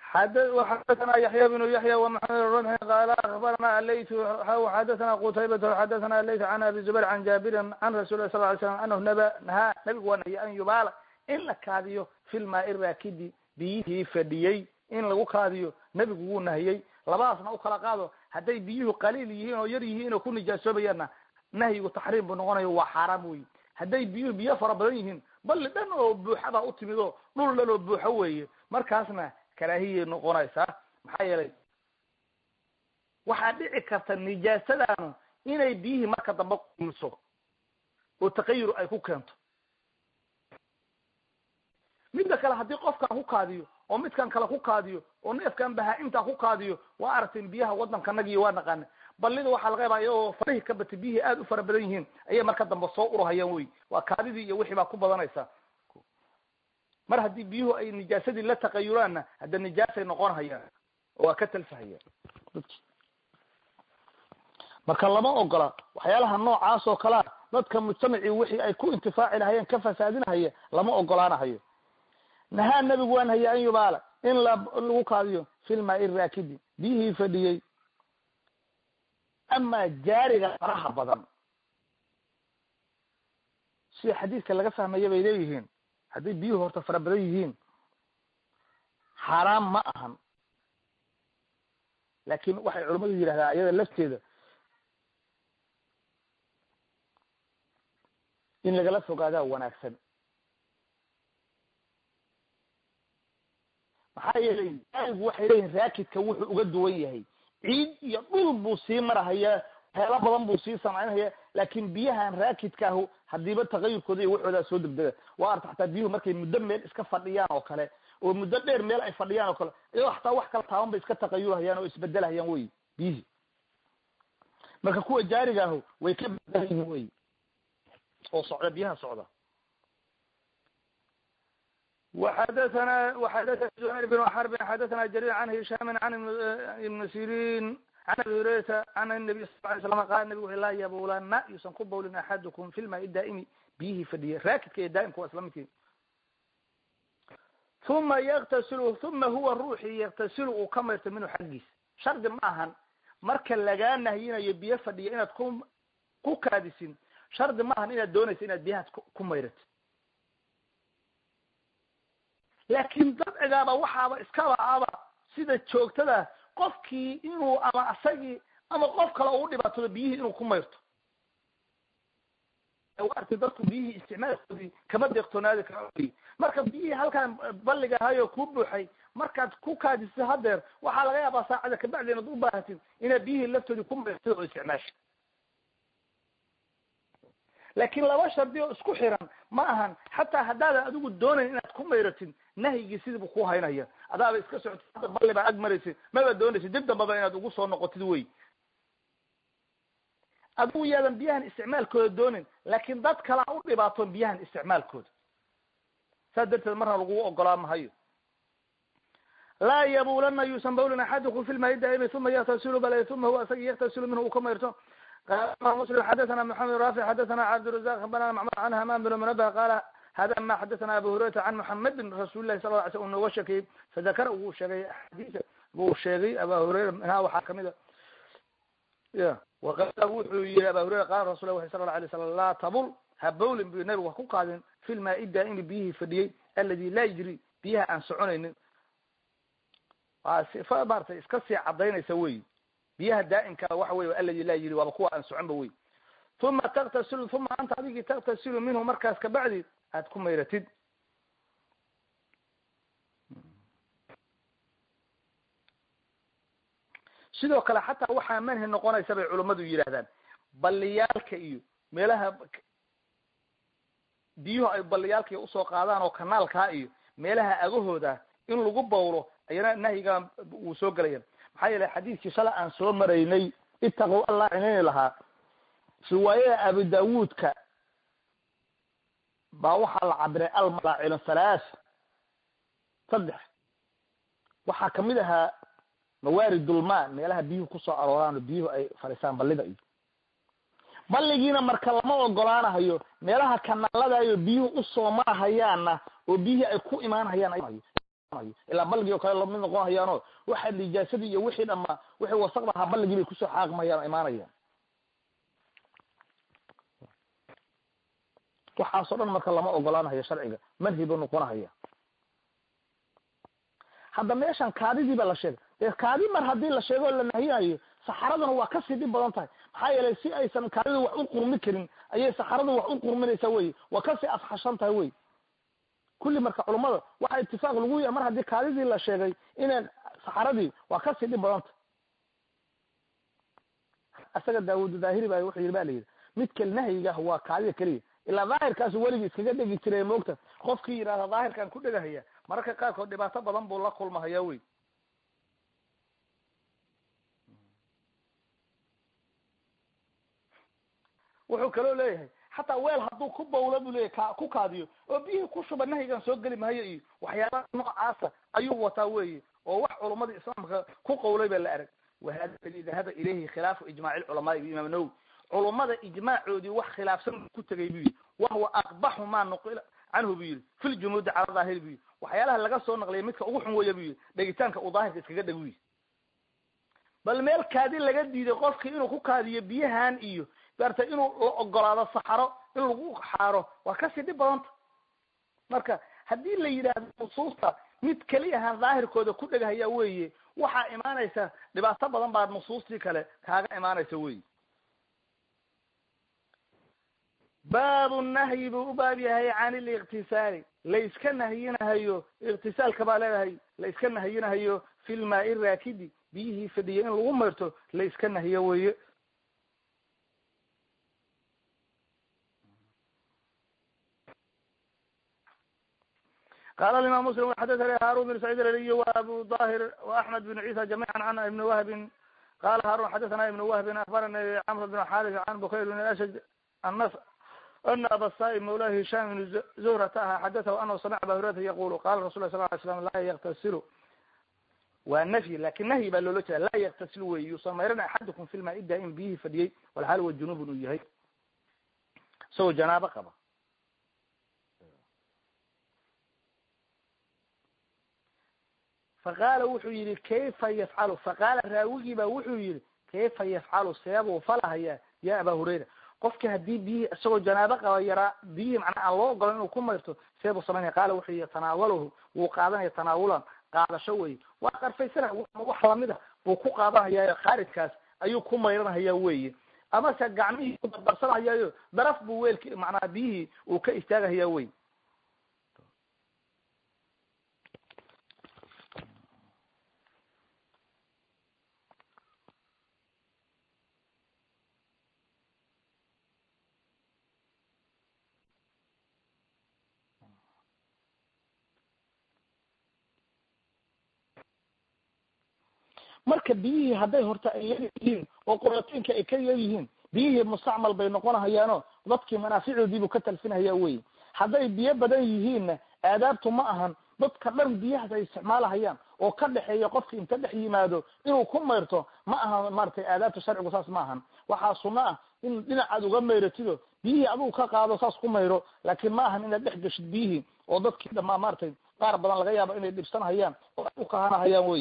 xadathana yaxya bnu yaxya wamaxamed rumxi qaala akbarana alayt xadathana qutaybat xadathana alayt can abi zubayr can jaabirin can rasul lah sal ly slam anahu naba nahaa nabigu waa nahiyay an yubaala in la kaadiyo fi lmaai raakidi biyihii fadhiyey in lagu kaadiyo nebigu wuu nahiyey labadaasna u kala qaado hadday biyuhu qaliil yihiin oo yar yihiin oo ku nijaasoobayaanna nahyigu taxriim buu noqonayo waa xaaraam weyi hadday biyuhu biyo fara badan yihiin balli dhan oo buuxa baa utimid oo dhul dhan oo buuxo weeye markaasna karaahiyay noqonaysaa maxaa yeelay waxaa dhici karta nijaasadaanu inay biyihii marka dambe qumiso oo taqayur ay ku keento midda kale haddii qofkan ku kaadiyo oo midkan kale ku kaadiyo oo neefkan bahaa-imtaa ku kaadiyo waa aragteen biyaha waddankanagiyo waa naqaana ballida waxaa laga yaabaa iyagoo farihii ka batay biyihii aada u fara badan yihiin ayay marka dambe soo urahayaan wey waa kaadidii iyo wixii baa ku badanaysa mar haddii biyuhu ay nijaasadii la taqayuraanna hadda nijaasay noqon hayaan oo waa ka talfahayaan marka lama ogola waxyaalaha noocaas oo kalea dadka mujtamacii wixii ay ku intifaaci lahayeen ka fasaadinahaya lama ogolaanahayo nahaa nebigu waa nahaya an yubaala in la lagu kaadiyo filmaai raakidi biyihii fadhiyey amaa jaariga faraha badan sida xadiidka laga fahmaya bay leeyihiin hadday biyuhu horta fara badan yihiin xaaraam ma ahan laakin waxay culamadu yidhahdaan iyada lafteeda in lagala fogaadaa wanaagsan maxaa yeelay jaarigu waxay leeyihin raakidka wuxuu uga duwan yahay ciid iyo dhul buu sii marahayaa waxyaala badan buu sii samaynhaya laakin biyahan raakidkaahu hadiiba taqayurkooda iyo waxoodaa soo degdega waa arta xataa biyuhu markay muddo meel iska fadhiyaan oo kale oo muddo dheer meel ay fadhiyaan oo kale iyagoo xataa wax kala taaban bay iska taqayurhayaan oo isbedelhayaan wey biyihii marka kuwa jaarigaahu way ka bedelan yihiin wey oo socda biyaha socda وxadثna وxadثna زهير بن حرب xadثna جرير عن هiشام عن iبن سيrين عن abi هuريرata عن النبي صل ل سلم qal nabig laa yabulana yuusan ku bawlin axadukum fi lmaai daa'imi biyihii fadhiyay raakidka iyo daa'imka waa isla midkii uma yktasil uma huwa ruuxii yaktasilu uu ka mayrto minhu xaggiis shardi ma ahan marka lagaa nahyinayo biyo fadhiya inaad ku ku kaadisin shardi ma ahan inaad doonaysa inaad biyahaas ku mayratid laakin dabcigaaba waxaaba iskaba aba sida joogtada qofkii inuu ama isagii ama qof kale u dhibaatoodo biyihii inuu ku mayrto arti dadku biyihii isticmaalkoodii kama deeqtoonaadi kara marka biyihii halkaan balliga ahayo kuu buuxay markaad ku kaadisid hadeer waxaa laga yaabaa saacada kabacdi inaad u baahatid inaad biyihii laftoodii ku mayrtid oo isticmaasha laakin laba shardi oo isku xiran ma ahan xataa haddaadan adigu doonayn inaad ku mayratid nahyigii sidiibu ku haynaya adaaba iska socotid hadda balli baa ag maraysid maba doonaysid dib dambaba inaad ugu soo noqotid wey adigu yaadan biyahan isticmaalkooda doonin laakin dad kalaa u dhibaatoon biyahan isticmaalkooda saas darteed marna lagugu ogolaa mahayo laa yabulana yuusan bawlin axadukum fi lmaai daa'imi uma yaktasilu bal uma huwa isagii yaktasilu minhu uu ka mayrto qala muslim xadathana maxamed rafic xadathana cabdirazaq banana macmud can hamaan bin munabah qaala hada ma xadathana abu hurayrata can muxamedin rasuuli lahi sal ly sl u nooga sheekeyey fadakara wuu sheegay axaadiisa buu sheegay aba hurayra minhaa waxaa kamid a ya waqala wuxuu yihi aba hurayra qala rasul lah sala la alay slam laa tabul ha bawlin bu nabigu ha ku qaadin fi lmaai daa'imi biyihii fadhiyey aladi laa yijri biyaha aan soconaynin waa sifa maratay iska sii cadaynaysa wey biyaha daa'imkaa waxa wey aladi laa yiri waaba kuwa aan soconba wey uma taktasilu uma anta adigii taktasilu minhu markaas kabacdi aad ku mayratid sidoo kale xataa waxaa manhi noqonaysa bay culammadu yidhahdaan balliyaalka iyo meelaha biyuhu ay balliyaalka usoo qaadaan oo kanaalkaa iyo meelaha agahooda in lagu bawlo ayana nahyiga wuu soo gelaya maxaa yeelay xadiidkii shala aan soo maraynay itaqow allah cinayni lahaa riwaayada abu daawuudka baa waxaa la cabiray almalaacinu halaas saddex waxaa kamid ahaa mawaaridulmaa meelaha biyuhu kusoo arooraan oo biyuhu ay fadhiisaan ballida iyo balligiina marka lama ogolaanahayo meelaha kanaaladayo biyuhu usoo marahayaanna oo biyihii ay ku imaanhayaan hayo ilaa balligii oo kale lamid noqon hayaano waxa nijaasadii iyo wixii dhamaa wixii wasaqda ahaa balligii bay kusoo xaaqmayaan imaanayaan waxaasoo dhan marka lama ogolaanahayo sharciga manhi buu noqonahaya hadda meeshan kaadidii baa la sheegay dee kaadi mar haddii la sheego o la nahiyaayo saxaraduna waa kasii dhib badan tahay maxaa yeelay si aysan kaadidu wax u qurmi karin ayay saxaradu wax u qurminaysaa wey waa kasii afxashan tahay wey kulli marka culummada waxaa itifaaq lagu yahay mar haddii kaadidii la sheegay inay saxaradii waa kasii dhib badan tahay isaga daawud daahiri ba wuxuu yidhi ba la yidhi midka nahyiga ah waa kaadida keliya ilaa daahirkaasu weligii iskaga dhegi jiray moogta qofkii yidhahda daahirkan ku dhegahaya mararka qaarkood dhibaato badan buu la kulmahaya wey wuxuu kaloo leeyahay xataa weel hadduu ku bawla buu leeyahy ka ku kaadiyo oo biyihii ku shuba nahyigan soo geli mahayo iyo waxyaalaha noocaasa ayuu wataa weeye oo wax culumadii islaamka ku qawlay baa la arag wahada aladi dahaba ilayhi khilaafu ijmaaci lculamaai biimaam nawowi culummada ijmaacoodii wax khilaafsan ku tegay buu yidhi wahuwa aqbaxu maa nuqila canhu buu yidhi fi ljumuudi cala daahiri buu yidhi waxyaalaha laga soo naqliya midka ugu xun weya buu yidhi dhegitaanka uu daahirka iskaga dheg yidhi bal meel kaadi laga diiday qofkii inuu ku kaadiyo biyahan iyo maarata inuu la ogolaado saxaro in lagu xaaro waa kasii dhib badanta marka haddii la yidhaahdo nusuusta mid keliyahan daahirkooda ku dhegahaya weeye waxaa imaanaysa dhibaato badan baa nusuustii kale kaaga imaanaysa wey baabu nahyi buu u baab yahay can iliktisaali layska nahyinahayo iktisaalka baa leedahay layska nahyinahayo fi lmaai raakidi biyihii fadhiya in lagu mayrto layska nahiyo weye qala imam muslim xadathani harun bin sacid alaliy waabu dahir waaxmed bin cisa jamica can ibni wahbin qala harun xadathana ibn wahbin akbarani camr bin xaris can bukayr bin ashaj anas ana aba saib mawla hisham bn zuhrata aha xadatahu anahu samica aba hurayrata yaqulu qala rasul lah sal ly slam laa yaktasilu waa nafyi lakin nahyi baa loola jeeda laa yaktasil wey yuusan mayran axadukum fi lmaa ida in biyihii fadhiyey walxaal wa junubun uu yahay isagoo janaabo qaba faqaala wuxuu yihi kayfa yafcalu faqaala raawigii ba wuxuu yihi kayfa yafcalu seebuu falahaya ya aba hurayra qofki haddii biyihii isagoo janaabo qaba yaraa biyihii macnaa aan loo ogolan inuu ku mayrto seebuu samaynaya qaala wuxuu yihi tanaawalahu wuu qaadanaya tanaawulan qaadasho wey waa qarfaysana wax lamid a buu ku qaadanhayayo khaarijkaas ayuu ku mayranhaya weye amase gacmihii ku dardarsanhayayo daraf buu weelki macnaa biyihii uu ka istaagahaya wey marka biyihii hadday horta ay yar yihiin oo quratiinka ay ka yar yihiin biyihii mustacmal bay noqonahayaano dadkii manaaficoodiibuu ka talfinahaya wey hadday biyo badan yihiinna aadaabtu ma ahan dadka dhan biyahaas ay isticmaalahayaan oo ka dhexeeya qofki inta dhex yimaado inuu ku mayrto ma ahan maratay aadaabta sharcigu saas ma ahan waxaa sunno ah in dhinacaad uga mayratido biyihii adigu ka qaado saas ku mayro laakiin ma ahan inaad dhex geshid biyihii oo dadkii dhamaa maratay qaar badan laga yaabo inay dhibsanhayaan oo ay ukahanahayaan wey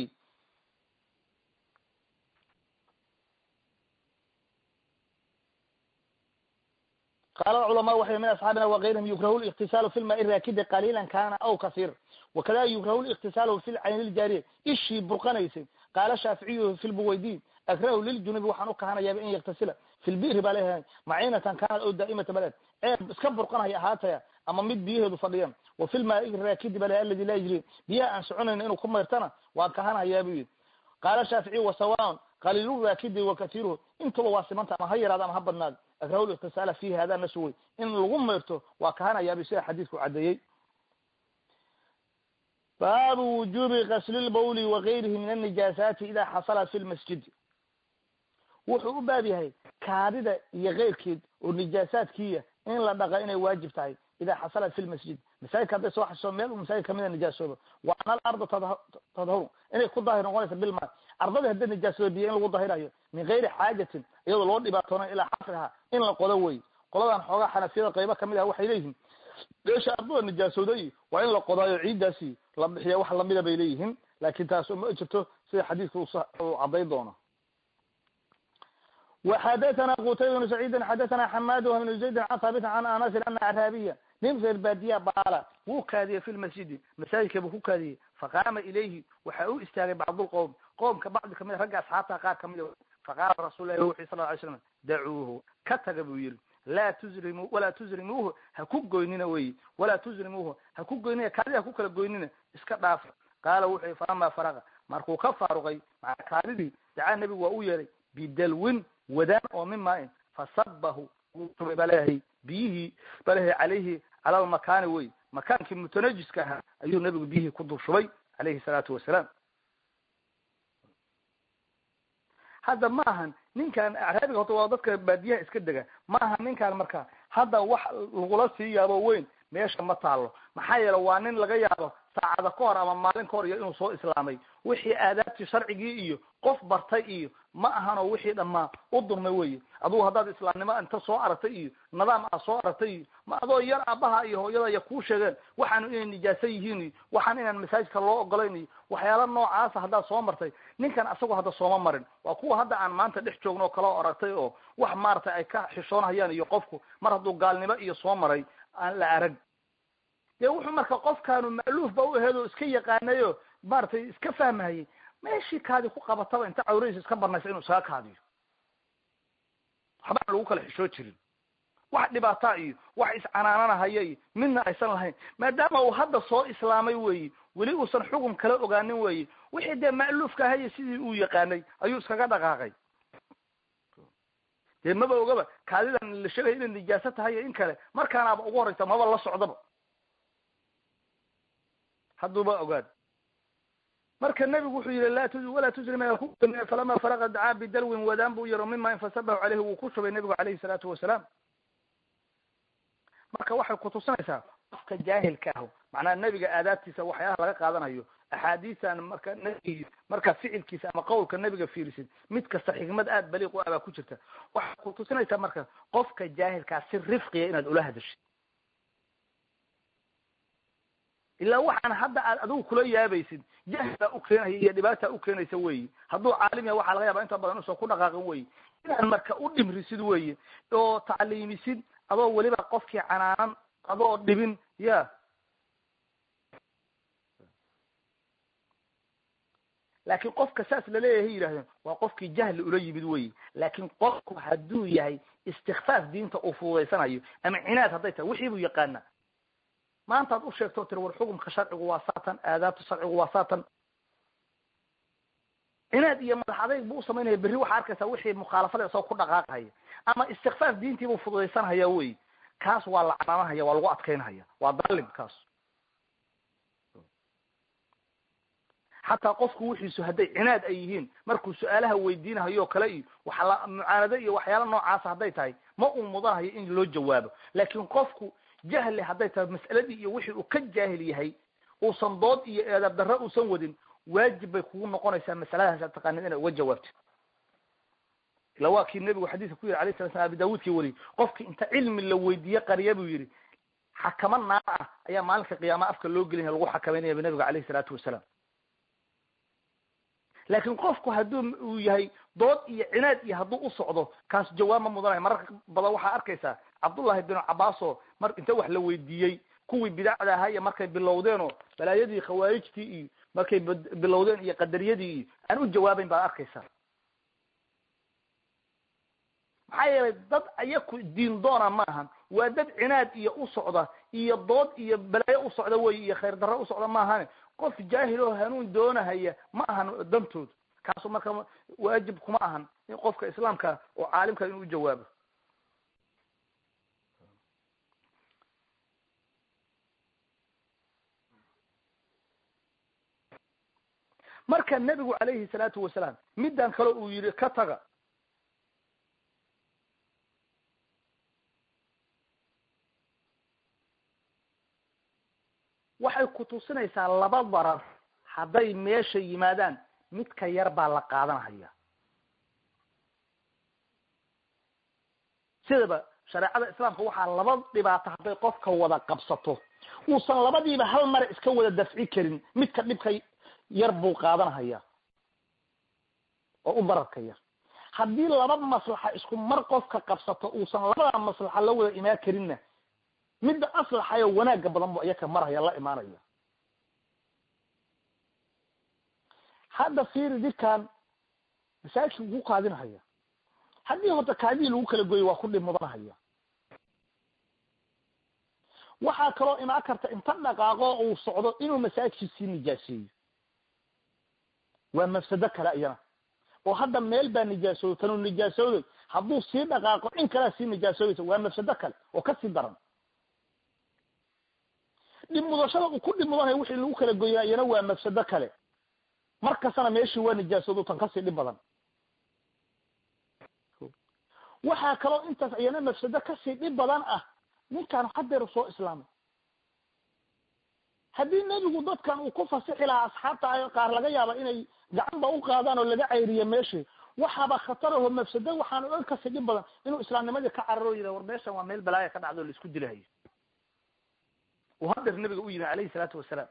qala culama waxay min asxaabina wagayrihim yukrahu liktisaalu fi lmaai raakidi qaliilan kana aw kasiir wakada yukrahu liktisaalu fi lcayni ljaariya ishii burqanaysay qaala shaaficiyu fi lbuwaydi akrahu liljunubi waxaan ukahanayaaba in yaktasila fi lbiri baa leeyahay maciinatan kanat aw daa'imata baled ceeb iska burqanaya ahaataya ama mid biyaheedu fadhiyan wa fi lmaai raakidi baa lehay aladi laa yajri biyaha aan soconayna inuu ku mayrtana waan kahanayaa bu yidhi qaala shaaficiyu wasawan qaliilu raakidi wa katiiruhu intuba waa simanta ama ha yaraado ama ha badnaado akrahu liktisaala fihi hada nasu wey in lagu mayrto waa kahanayaaba sida xadiidku caddeeyey baabu wujubi gasli lbawli wagayrihi min anijaasaati ida xasalat fi lmasjidi wuxuu u baab yahay kaadida iyo keyrkeed oo nijaasaadkiiya in la dhaqa inay waajib tahay ida xasalat fi lmasjid masaajidka hadday soo xasho meel masaajid kamida nijaasooba wa ana alarda tadhuru inay ku daahir noqonaysa bilma ardadii hadday nijaasooba biyo in lagu dahirayo min gayri xaajatin iyadoo loo dhibaatoonay ilaa xasriha in la qodo wey qoladan xoogaa xanafiyada qaybo kamid ah waxay leeyihiin meesha ardada nijaasooday waa in la qodaayo ciiddaasi la bixiya wax lamida bay leeyihiin laakin taas ma jirto sida xadiidka uu caddayn doono وxadثna qtayb بن سعيidi xadثna xmad بن زayd an haabit an anas ana acraabiya nin reer baadiya baala wuu kaadiyey fi lmasjidi masaajidka buu ku kaadiyey faqaama ilayhi waxa u istaagay bacd lqowm qoomka bacdi kamid ragga asxaabta qaar kamid faqaala rasul lahi wuxu sal ly slam dacuuhu ka taga buu yihi laa tuzrimu walaa tuzrimuuhu ha ku goynina wey walaa tuzrimuuhu ha ku goynina kaadi ha ku kala goynina iska dhaafa qaala wuxu faama faraqa markuu ka faaruqay maa kaadidii dacaa nebigu waa u yeeray bidalwin wadaan oo min maain fasabahu wuu shubay balehay biyihii balehay calayhi cala lmakaani wey makaankii mutanajiska ahaa ayuu nebigu biyihii ku dul shubay calayhi salaatu wasalaam hadda ma ahan ninkan acraabiga horta waa dadka baadiyaha iska dega ma aha ninkan marka hadda wax lagula sii yaabo weyn meesha ma taalo maxaa yeele waa nin laga yaabo saacada ka hor ama maalin ka hor iyo inuu soo islaamay wixii aadaabtii sharcigii iyo qof bartay iyo ma ahanoo wixii dhammaa u durmay weye adugu haddaad islaamnimo inta soo aragtay iyo nidaam aad soo aragtay iyo ma adoo yar aabaha iyo hooyada ya kuu sheegeen waxaanu inay nijaaso yihiin iyo waxaan inaan masaajidka loo ogolayn iyo waxyaala noocaasa haddaad soo martay ninkan asagoo hadda sooma marin waa kuwa hadda aan maanta dhex joogno oo kala aragtay oo wax maaragtay ay ka xishoonhayaan iyo qofku mar hadduu gaalnimo iyo soo maray aan la arag dee wuxuu marka qofkaanu ma'luuf ba u aheed oo iska yaqaanayo maaragtay iska fahmahayay meeshii kaadi ku qabataba inta cawradiisa iska banaysa inuu isaga kaadiyo waxbaan lagu kala xishoo jirin wax dhibaataa iyo wax iscanaananahaya iyo midna aysan lahayn maadaama uu hadda soo islaamay weyi weli uusan xukun kala ogaanin weyi wixii dee ma'luufka ahaya sidii uu yaqaanay ayuu iskaga dhaqaaqay dee maba ogaba kaadidan la sheegaya inay nijaaso tahay iyo in kale markaanaaba ugu horeysa maba la socdaba hadduuba ogaad marka nebigu wuxuu yihi la tu walaa tuzrim falama faraqa dacaa bidalwin wadaan buu yaro mima infasabahu caleyhi wuu ku shubay nebigu calayhi salaatu wasalaam marka waxay kutusinaysaa qofka jaahilka ah macnaha nebiga aadaabtiisa waxyaalaha laga qaadanayo axaadiistan marka nbig marka ficilkiisa ama qawlka nebiga fiirisid mid kasta xikmad aad baliiq u ah baa ku jirta waxay kutusinaysaa marka qofka jaahilkaa si rifqiya inaad ula hadashid ilaa waxaan hadda aad adigu kula yaabaysid jahli baa u keenaya iyo dhibaata u keenaysa weyi hadduu caalim yahay waxaa laga yaaba inta badan usan ku dhaqaaqin weyi inaad marka u dhimrisid weye oo tacliimisid adoo weliba qofkii canaanan adoo dhibin ya laakin qofka saas laleeyahay yidhahdeen waa qofkii jahli ula yimid weyi laakin qofku hadduu yahay istikfaaf diinta uu fududaysanayo ama cinaad hadday tahay wixii buu yaqaana maantaad u sheegto tiri war xukumka sharcigu waa saatan aadaabta sharcigu waa saatan cinaad iyo madax adayg buu usamaynaya berri waxaa arkaysaa wixii mukhaalafada isagoo ku dhaqaaqhaya ama istikfaaf diintii buu fududaysanhaya wey kaas waa la canaanahaya waa lagu adkaynhaya waa dalim kaas xataa qofku wixiisu hadday cinaad ay yihiin markuu su-aalaha weydiinahayo o kale iyo waxla mucaanado iyo waxyaala noocaasa hadday tahay ma uu mudanahayo in loo jawaabo laakin qofku jahli hadday tahay mas'aladii iyo wixii uu ka jaahil yahay uusan dood iyo eedaab darro uusan wadin waajib bay kugu noqonaysaa masaladaas aad taqaanid inaad uga jawaabtid ila waa kii nebigu xadiiska ku yiri alayh sala slam abi daawuudkii wariyey qofki inta cilmi la weydiiye qariya buu yihi xakamo naar ah ayaa maalinka qiyaama afka loo gelinaya lagu xakameynaya bu nabiga alayhi salaatu wasalaam laakin qofku hadduu uu yahay dood iyo cinaad iyo hadduu u socdo kaas jawaab ma mudanayo mararka badan waxaa arkaysaa cabdullahi binu cabaas oo mar inta wax la weydiiyey kuwii bidacda ahaa iyo markay bilowdeen oo balaayadii khawaarijtii iyo markay bilowdeen iyo qadariyadii iyo aan u jawaabeyn baad arkaysaa maxaa yeelay dad ayaku diin doona ma ahan waa dad cinaad iyo u socda iyo dood iyo balaayo u socda wey iyo khayr darro u socda ma ahane qof jaahil oo hanuun doonahaya ma ahan dantooda kaasu marka waajib kuma ahan in qofka islaamka oo caalimka inuu jawaabo marka nebigu calayhi salaatu wasalaam middan kale uu yihi ka taga waxay kutusinaysaa laba darar hadday meesha yimaadaan midka yar baa la qaadanahaya sidaba shareecada islaamka waxaa laba dhibaato hadday qofka wada qabsato uusan labadiiba hal mare iska wada dafci karin midka dhibka yar buu qaadanahaya oo u bararka yar haddii laba maslaxa isku mar qofka qabsato uusan labada maslaxa la wada imaan karinna midda aslaxayo wanaagga badan bu iyaka marhaya la imaanaya hadda fiiri didkan masaajidka ku kaadinahaya haddii horta kaadihii lagu kala goyo waa ku dhib mudanahaya waxaa kaloo imaan karta inta dhaqaaqo uu socdo inuu masaajidkii sii nijaaseeyo waa mafsado kale iyana oo hadda meel baa nijaasooday tanuu nijaasooday hadduu sii dhaqaaqo in kalea sii nijaasoodaysa waa mafsado kale oo kasii daran dhib mudashada uu ku dhib mudanayo wixii lagu kala goyaa iyana waa mafsado kale mar kastana meeshii waa nijaasoodo tan kasii dhib badan waxaa kaloo intaas iyana mafsado kasii dhib badan ah ninkaan hadeer soo islaamay haddii nebigu dadkan uu ku fasixi lahaa asxaabta qaar laga yaaba inay gacanba u qaadaan oo laga cayriyo meeshii waxaaba khataraho mafsado waxaan ogan kasii dhib badan inuu islaamnimadii ka cararo yidha war meeshan waa meel balaaya ka dhacdo o laisku dilahayo uu hadeer nabiga u yimi alayhi salaatu wasalaam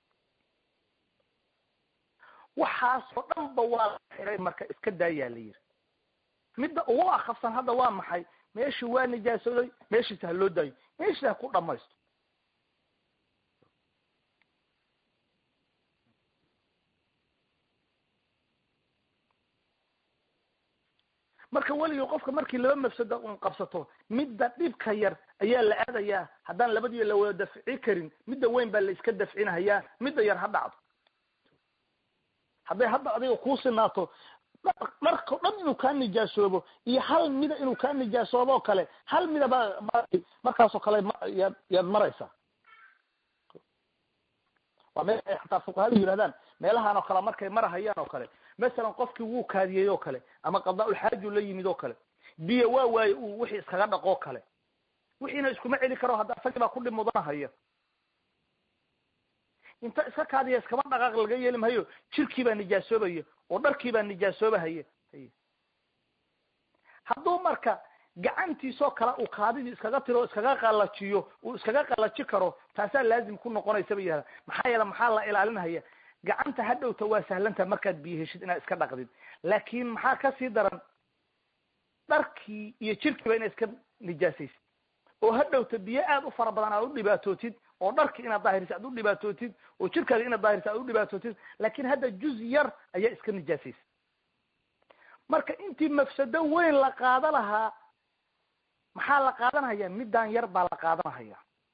waxaasoo dhan ba waa la xiray marka iska daayaa la yiri midda ugu akafsan hadda waa maxay meeshii waa nijaasooday meeshiisa ha loo daayo meeshiisa ha ku dhamaysto marka weligii qofka markii laba mafsada un qabsato midda dhibka yar ayaa la aadayaa haddaan labadiiba la wada dafci karin midda weyn baa la iska dafcinahayaa midda yar ha dhacdo hadday hadda adiga kuu sinaato dharkao dhan inuu kaa nijaasoobo iyo hal mida inuu kaa nijaasoobo oo kale hal midaba markaasoo kale yaad yaad maraysaa waa meel ay xataa fuqahadu yidhahdaan meelahan oo kale markay marahayaan oo kale masalan qofkii wuu kaadiyey oo kale ama qadaa-ulxaaju la yimid oo kale biyo waa waaye uu wixii iskaga dhaqoo kale wixiina iskuma celi karo hadda isagii baa ku dhib mudanahaya inta iska kaadiya iskama dhaqaaq laga yeeli mahayo jirkii baa nijaasoobaya oo dharkii baa nijaasoobahaya hadduu marka gacantiisoo kale uu kaadidii iskaga tiro o iskaga qalajiyo uu iskaga qalaji karo taasaa laazim ku noqonaysa ba yihahda maxaa yeele maxaa la ilaalinaya gacanta hadhowta waa sahlanta markaad biyo heshid inaad iska dhaqdid laakin maxaa kasii daran dharkii iyo jirkiiba inaad iska nijaasaysid oo hadhowta biyo aad u fara badan aad u dhibaatootid oo dharki inaad daahirisa aad u dhibaatootid oo jirkaaga inaad daahirisa aad u dhibaatootid laakin hadda juz yar ayaa iska nijaasaysa marka intii mafsado weyn la qaada lahaa maxaa la qaadanhaya middan yar baa la qaadanahaya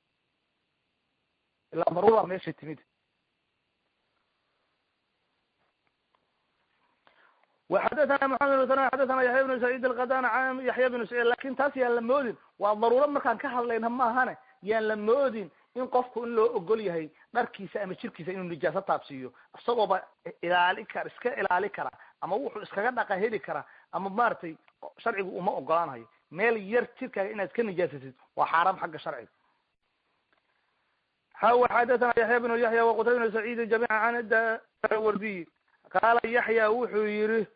ilaa daruura meesha timid وxadثna محamed بن xadثna yaحya بن سعيid الkadاn yaحya بن سعيid lakin taas yaan la moodin waa daruuro markaan ka hadlayna maahane yaan la moodin in qofku in loo ogol yahay dharkiisa ama jirkiisa inuu nijaaso taabsiiyo isagooba ilaali kara iska ilaali kara ama wuxuu iskaga dhaqa heli kara ama maratay sharcigu uma ogolaanayo meel yar jirkaaga inaad iska nijaasasid waa xaaraam xagga sharciga xadثna yaحya بن yaحya وqtay بن سعيid جamيعا an dawardiy qaala yaxya wuxuu yihi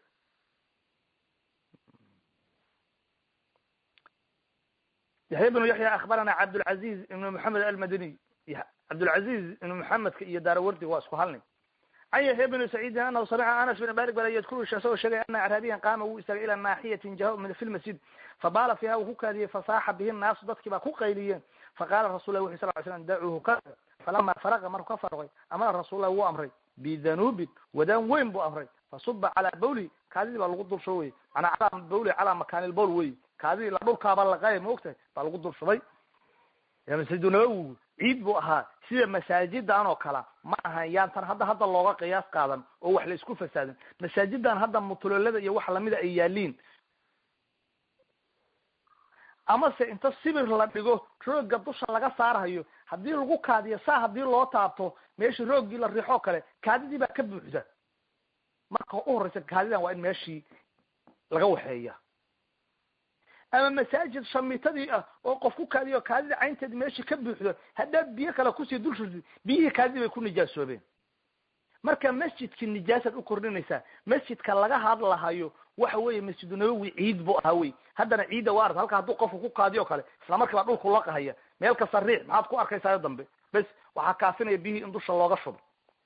yaxya bnu yaxya akbarana cabdulcaziz ibn moxamed almadaniy cabdulcaziz ibn moxamedka iyo daarawardi waa isku halni can yaxya bni saciidin anahu samica anas bin malik bala yadkuru isagoo sheegay ana acraabiyan qaama wuu istaagay ila naaxiyatin jaha min fi lmasjid fabaala fiiha wuu ku kaadiyey fasaaxa bihi naasu dadkii baa ku qayliyeen faqala rasul lah wuxu sal ly slam dacuuhu ka falama faraqa markuu ka farqay amara rasul lah wuu amray bidanubin wadaan weyn buu amray fasuba calaa bawli kaadidii baa lagu dulshubay manaa calaa bawli calaa makaani lbawl wey kaadidii la dhulkaaba laqay ma ogtahay baa lagu dulshubay masjidu nabawigu ciid buu ahaa sida masaajidan oo kala ma ahan yaantan hadda hadda looga qiyaas qaadan oo wax la isku fasaadin masaajidan hadda mutulolada iyo wax lamida ay yaaliin amase inta sibir la dhigo rooga dusha laga saarhayo haddii lagu kaadiyo saa haddii loo taabto meeshii roogii la riixoo kale kaadidii baa ka buuxda marka u horeysa kaadidan waa in meeshii laga waxeeya ama masaajid shamitadii ah oo qof ku kaadiyo kaadida caynteedi meeshii ka buuxdo haddaad biyo kale kusii dul shurtid biyihii kaadidii bay ku nijaasoobeen marka masjidki nijaasaad u kordhinaysaa masjidka laga hadlahayo waxa weeye masjidu nabowi ciid bu ahaa wey haddana ciidda waa arta halka hadduu qofku ku kaadiyo kale isla markiiba dhulku laqahaya meel kasta riix maxaad ku arkaysayo dambe bes waxaa kaafinaya biyihii in dusha looga shubo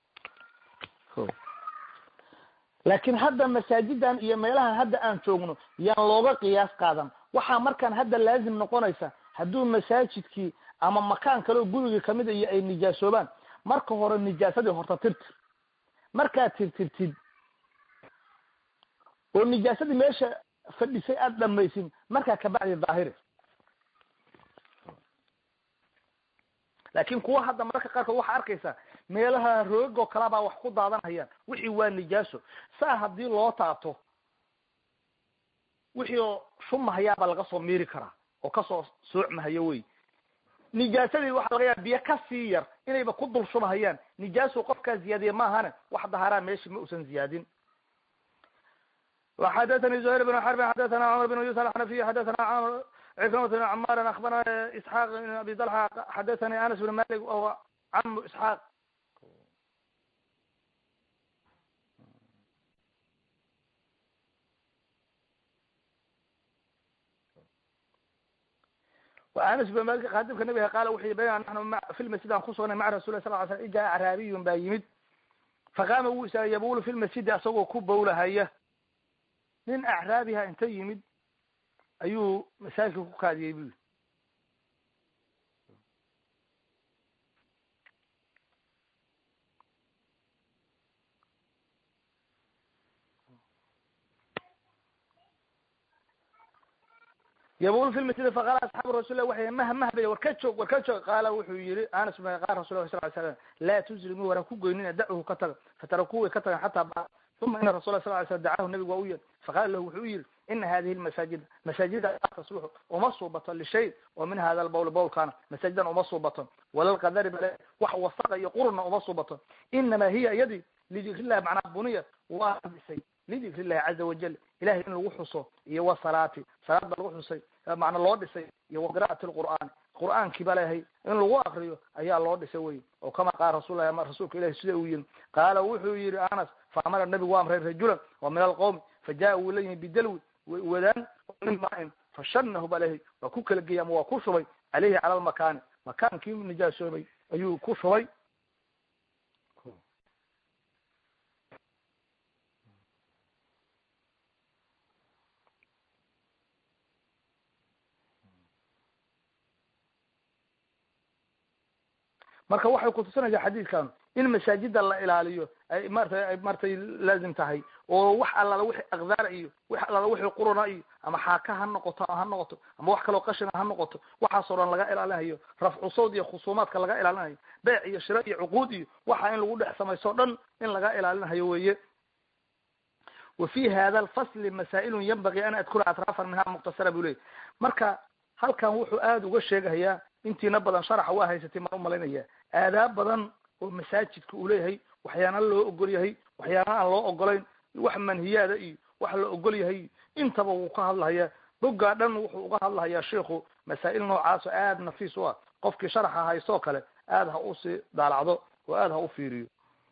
laakiin hadda masaajidan iyo meelahan hadda aan joogno yaan looga qiyaas qaadan waxaa markaan hadda laazim noqonaysa hadduu masaajidkii ama makaan kale oo gurigii kamid a iyo ay nijaasoobaan marka hore nijaasadii horta tirtir markaad tirtirtid oo nijaasadii meesha fadhisay aada dhamaysin markaa kabacdi daahiri laakin kuwa hadda mararka qaarkood waxaa arkaysaa meelaha roogoo kalabaa wax ku daadanhayaan wixii waa nijaaso saa haddii loo taabto wixii oo shumahayaabaa laga soo miiri karaa oo kasoo soocmahayo wey nijaasadii waxaa laga yaaba biyo kasii yar inayba ku dul shubahayaan nijaasu qofkaa ziyaadiye maahane wax daharaa meeshi ma usan ziyaadin وxdثnي زهير بن حرب xdثna cمر بن يوسف الحنفي xdثna عكرمة بن عمار أخبرna اسحاq بن أبي طلحة xdثnي أنس بن مالك وهو cم اسحاq وأنس بن مالك khadimka نبga qal wuxu y byn نحن في المسجid aan kusugnay mع رasul صل ل sلم ja acraabiy baa yimid faqama wuu istaagay yabul fi lmasjidi asagoo ku bawlahaya nin acraabiha inta yimid ayuu masaajidka ku kaadiyey bui yabul fi lmasjidi faqala asxaabu rasul lah waxay mah mah bay war ka joog war ka joog qaala wuxuu yihi anas bin qaal rasul lah sal ly slam laa tuzrimuu waran ku goynina dachu ka taga fataraku way ka tagan xataa ba uma ina rasul sal ly slam dacahu nabigu waa u yeer faqala lahu wuxuu u yihi ina hadihi lmasaajida masaajida laa tasluxu uma suubato lishay oo min hada lbawl bawlkaana masaajidan uma suubato walalqadari bale wax wasaqa iyo quruna uma suubato inama hiya iyadi lidikrillahi macnaa buniya waa dhisay lidikri llahi caza wajal ilahay in lagu xuso iyo wasalaati salaad ba lagu xusay macna loo dhisay iyo waqira'ati lqur'aan qur'aankii ba lehay in lagu akriyo ayaa loo dhisay wey oo kama qaala rasullahi ama rasuulka ilahi sida uu yihi qaala wuxuu yihi anas faamara nabigu waa amray rajulan wa min alqawmi faja'a wuu la yimi bidalwi wadaan min maain fashanahu ba lehay waa ku kala geyay ama waa ku shubay caleyhi cala lmakaani makaankii nijaasoobay ayuu ku shubay marka waxay kutusinaysaa xadiidkan in masaajida la ilaaliyo ay maratay ay maratay laazim tahay oo wax allala wixii akdaara iyo wax allala wixii quruna iyo ama xaaka ha noqoto ha noqoto ama wax kaloo qashina ha noqoto waxaasoo dhan laga ilaalinayo rafcu sawd iyo khusuumaadka laga ilaalinayo beec iyo shira iyo cuquud iyo waxa in lagu dhex samayso dhan in laga ilaalinayo weye wa fi hada alfasli masaa'ilun yanbagii an adkura atraafan minha muqtasara buu leeyay marka halkan wuxuu aada uga sheegahayaa intiina badan sharaxa waa haysatay maan umalaynaya aadaab badan oo masaajidka uu leeyahay waxyaana loo ogol yahay waxyaana aan loo ogolayn wax manhiyaada iyo wax la ogol yahay intaba wuu ka hadlahayaa boggaa dhan wuxuu uga hadlahayaa sheikhu masaa'il noocaas oo aada nafiis u ah qofkii sharaxa haystoo kale aada ha usii daalacdo oo aada ha u fiiriyo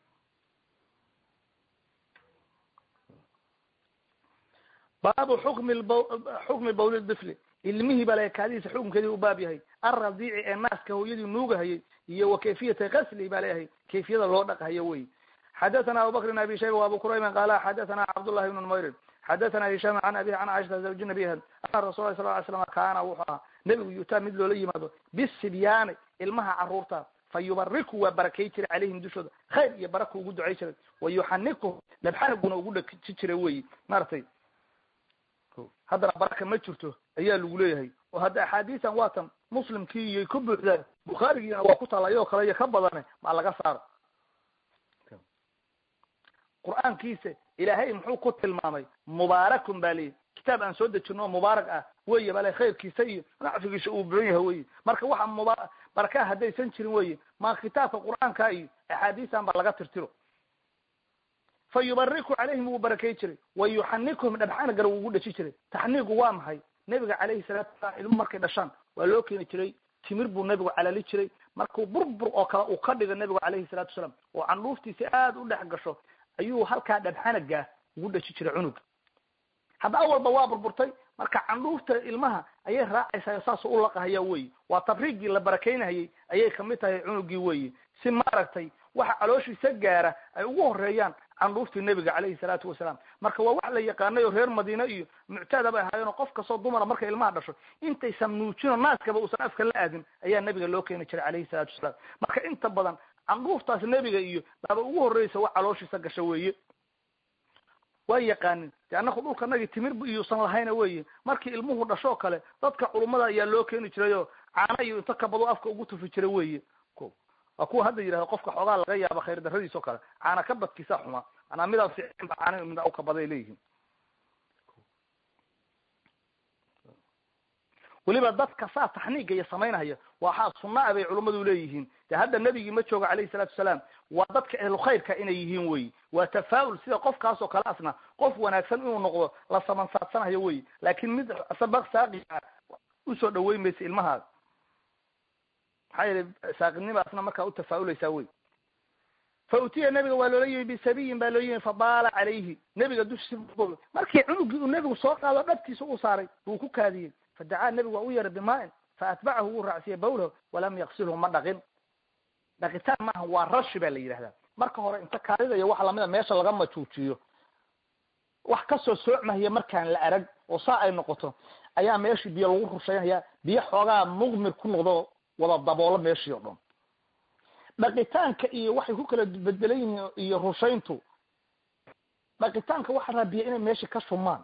baabu xukmi xukmi bawli difli ilmihii bale kaadihiisa xukunkeedii u baab yahay alradiici ee naaska hooyadii nuugahayay iyo wa kayfiyata gasli baa leeyahay kayfiyada loo dhaqhayo wey xadathana abubakr bn abi shayba wa abu kurayman qaala xadathana cabdullahi bn numayrin xadathana hisham can abihi can caishata zawji nabiha ana rasul lah sal ly slam kaana wuxuu ahaa nebigu yutaa mid loola yimaado bisibyaani ilmaha caruurta fa yubariku waa barakay jiray calayhim dushooda khayr iyo baraka ugu ducay jiray wa yuxaniku labxanaguna ugu dhaji jiray wey maaragtay haddana baraka ma jirto ayaa lagu leeyahay oo hadda axaadiisan waatan muslimkii iyo ka buuxdaan bukhaarigiina waa ku talayoo kale iyo ka badane maa laga saaro qur-aankiisa ilaahay muxuu ku tilmaamay mubaarakun ba leeyahy kitaab aan soo dejino oo mubaarak ah weye bale khayrkiisa iyo nacfigiisa uu buxon yahay weye marka waxa muba barakaha haddaysan jirin weye ma kitaabka qur-aanka iyo axaadiisan ba laga tirtiro fa yubariku calayhim wuu barakay jiray wa yuxanikuhum dhabxana gar ugu dhaji jiray taxniigu waa maxay nebiga calayhi salaatu wasalaam ilmo markay dhashaan waa loo keeni jiray timir buu nebigu calali jiray markuu burbur oo kale uu ka dhigo nebigu calayhi salaatu wasalaam oo candhuuftiisi aada u dhex gasho ayuu halkaa dhabxanagaa ugu dhaji jiray cunuga hadda awalba waa burburtay marka candhuufta ilmaha ayay raacaysaa saas u laqahaya weyi waa tabriigii la barakaynahayay ayay kamid tahay cunugii weyi si maaragtay waxa calooshiisa gaara ay ugu horeeyaan candhuuftii nebiga calayhi salaatu wasalaam marka waa wax la yaqaanay oo reer madiine iyo muctaada bay ahaayeenoo qof kastoo dumara markay ilmaha dhasho intaysan nuujino naaskaba uusan afka la aadin ayaa nebiga loo keeni jiray calayhi salaatu wasalaam marka inta badan candhuuftaas nebiga iyo baaba ugu horreysa wax calooshiisa gasho weeye waa yaqaanin de annaku dhulka nagi timir iyuusan lahayna weyi markii ilmuhu dhashoo kale dadka culummada ayaa loo keeni jiray oo caana iyo inta kabado afka ugu tufi jiray weyi ko waa kuwa hadda yidhahda qofka xoogaa laga yaaba khayr daradiis oo kale caana ka badkiisa xuma manaa midaan ficinba caana mida u kabaday leeyihiin weliba dadka saa taxniiga iyo samaynahaya waxaa sunaa bay culummadu leeyihiin de hadda nebigii ma jooga calayhi salaatu wasalaam waa dadka ehlu khayrka inay yihiin weyi waa tafaa'ul sida qofkaas oo kale asna qof wanaagsan inuu noqdo la samansaadsanayo weyi laakin mid sabaq saaqiga usoo dhaweyn maysa ilmahaada maxaa yeelay saaqidnimaasna markaa u tafaa'ulaysaa wey fa utiya nebiga waa loola yimi bisabiyin baa loo yimi fabaala calayhi nebiga dushiisa markii cunugii uu nebigu soo qaado dhabtiisa u saaray buu ku kaadiyey fadacaa nebigu waa u yeeray bimaa'in faatbacahu wuu raacsiiyey bawlahu walam yaksilhu ma dhaqin dhaqitaan maaha waa rashi baa la yidhahdaa marka hore inta kaadidaya waxa lamida meesha laga majuujiyo wax kasoo soocmahaya markaan la arag oo saa ay noqoto ayaa meeshii biyo lagu rushaynaya biyo xoogaa muqmir ku noqdo wada daboolo meeshii oo dhan dhaqitaanka iyo waxay ku kala bedbelan yihiin iyo rushayntu dhaqitaanka waxaa raa biyo inay meeshii ka shumaan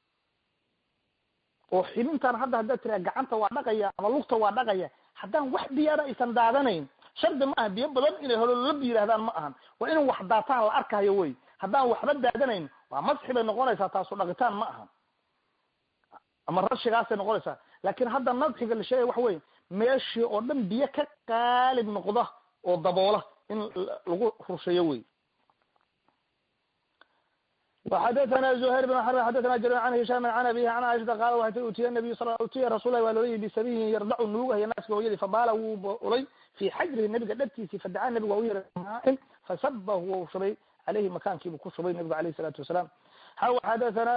oo xibintan hadda haddaad tiraa gacanta waa dhaqaya ama lugta waa dhaqaya haddaan wax biyaana aysan daadanayn shardi ma aha biyo badan inay holololab yidhahdaan ma ahan waa in wax daataan la arkayo wey haddaan waxba daadanayn waa masxi bay noqonaysaa taasu dhaqitaan ma aha ama rashigaasay noqonaysaa laakin hadda nadxiga la sheegaya waxa wey meeshii oo dhan biyo ka qaalib noqda oo daboola in lagu rusheeyo wey وxdثna زهير بن حرب xdثna jrير عن هiشام عن أبيه عن عائشةa qاl waxay ti utiya نabiy sl utiya rasul lah waa loola yimi bisabihin yardacu nuugahaya naaska hooyadii fabaala wuu ulay fi xajrihi nabiga dhabtiisi fadacaa nabig waa u yeray maain fasabahu wau shubay aleyhi makaankiibu ku shubay nabigu alayh الsalatu wasalaam xaw xadثna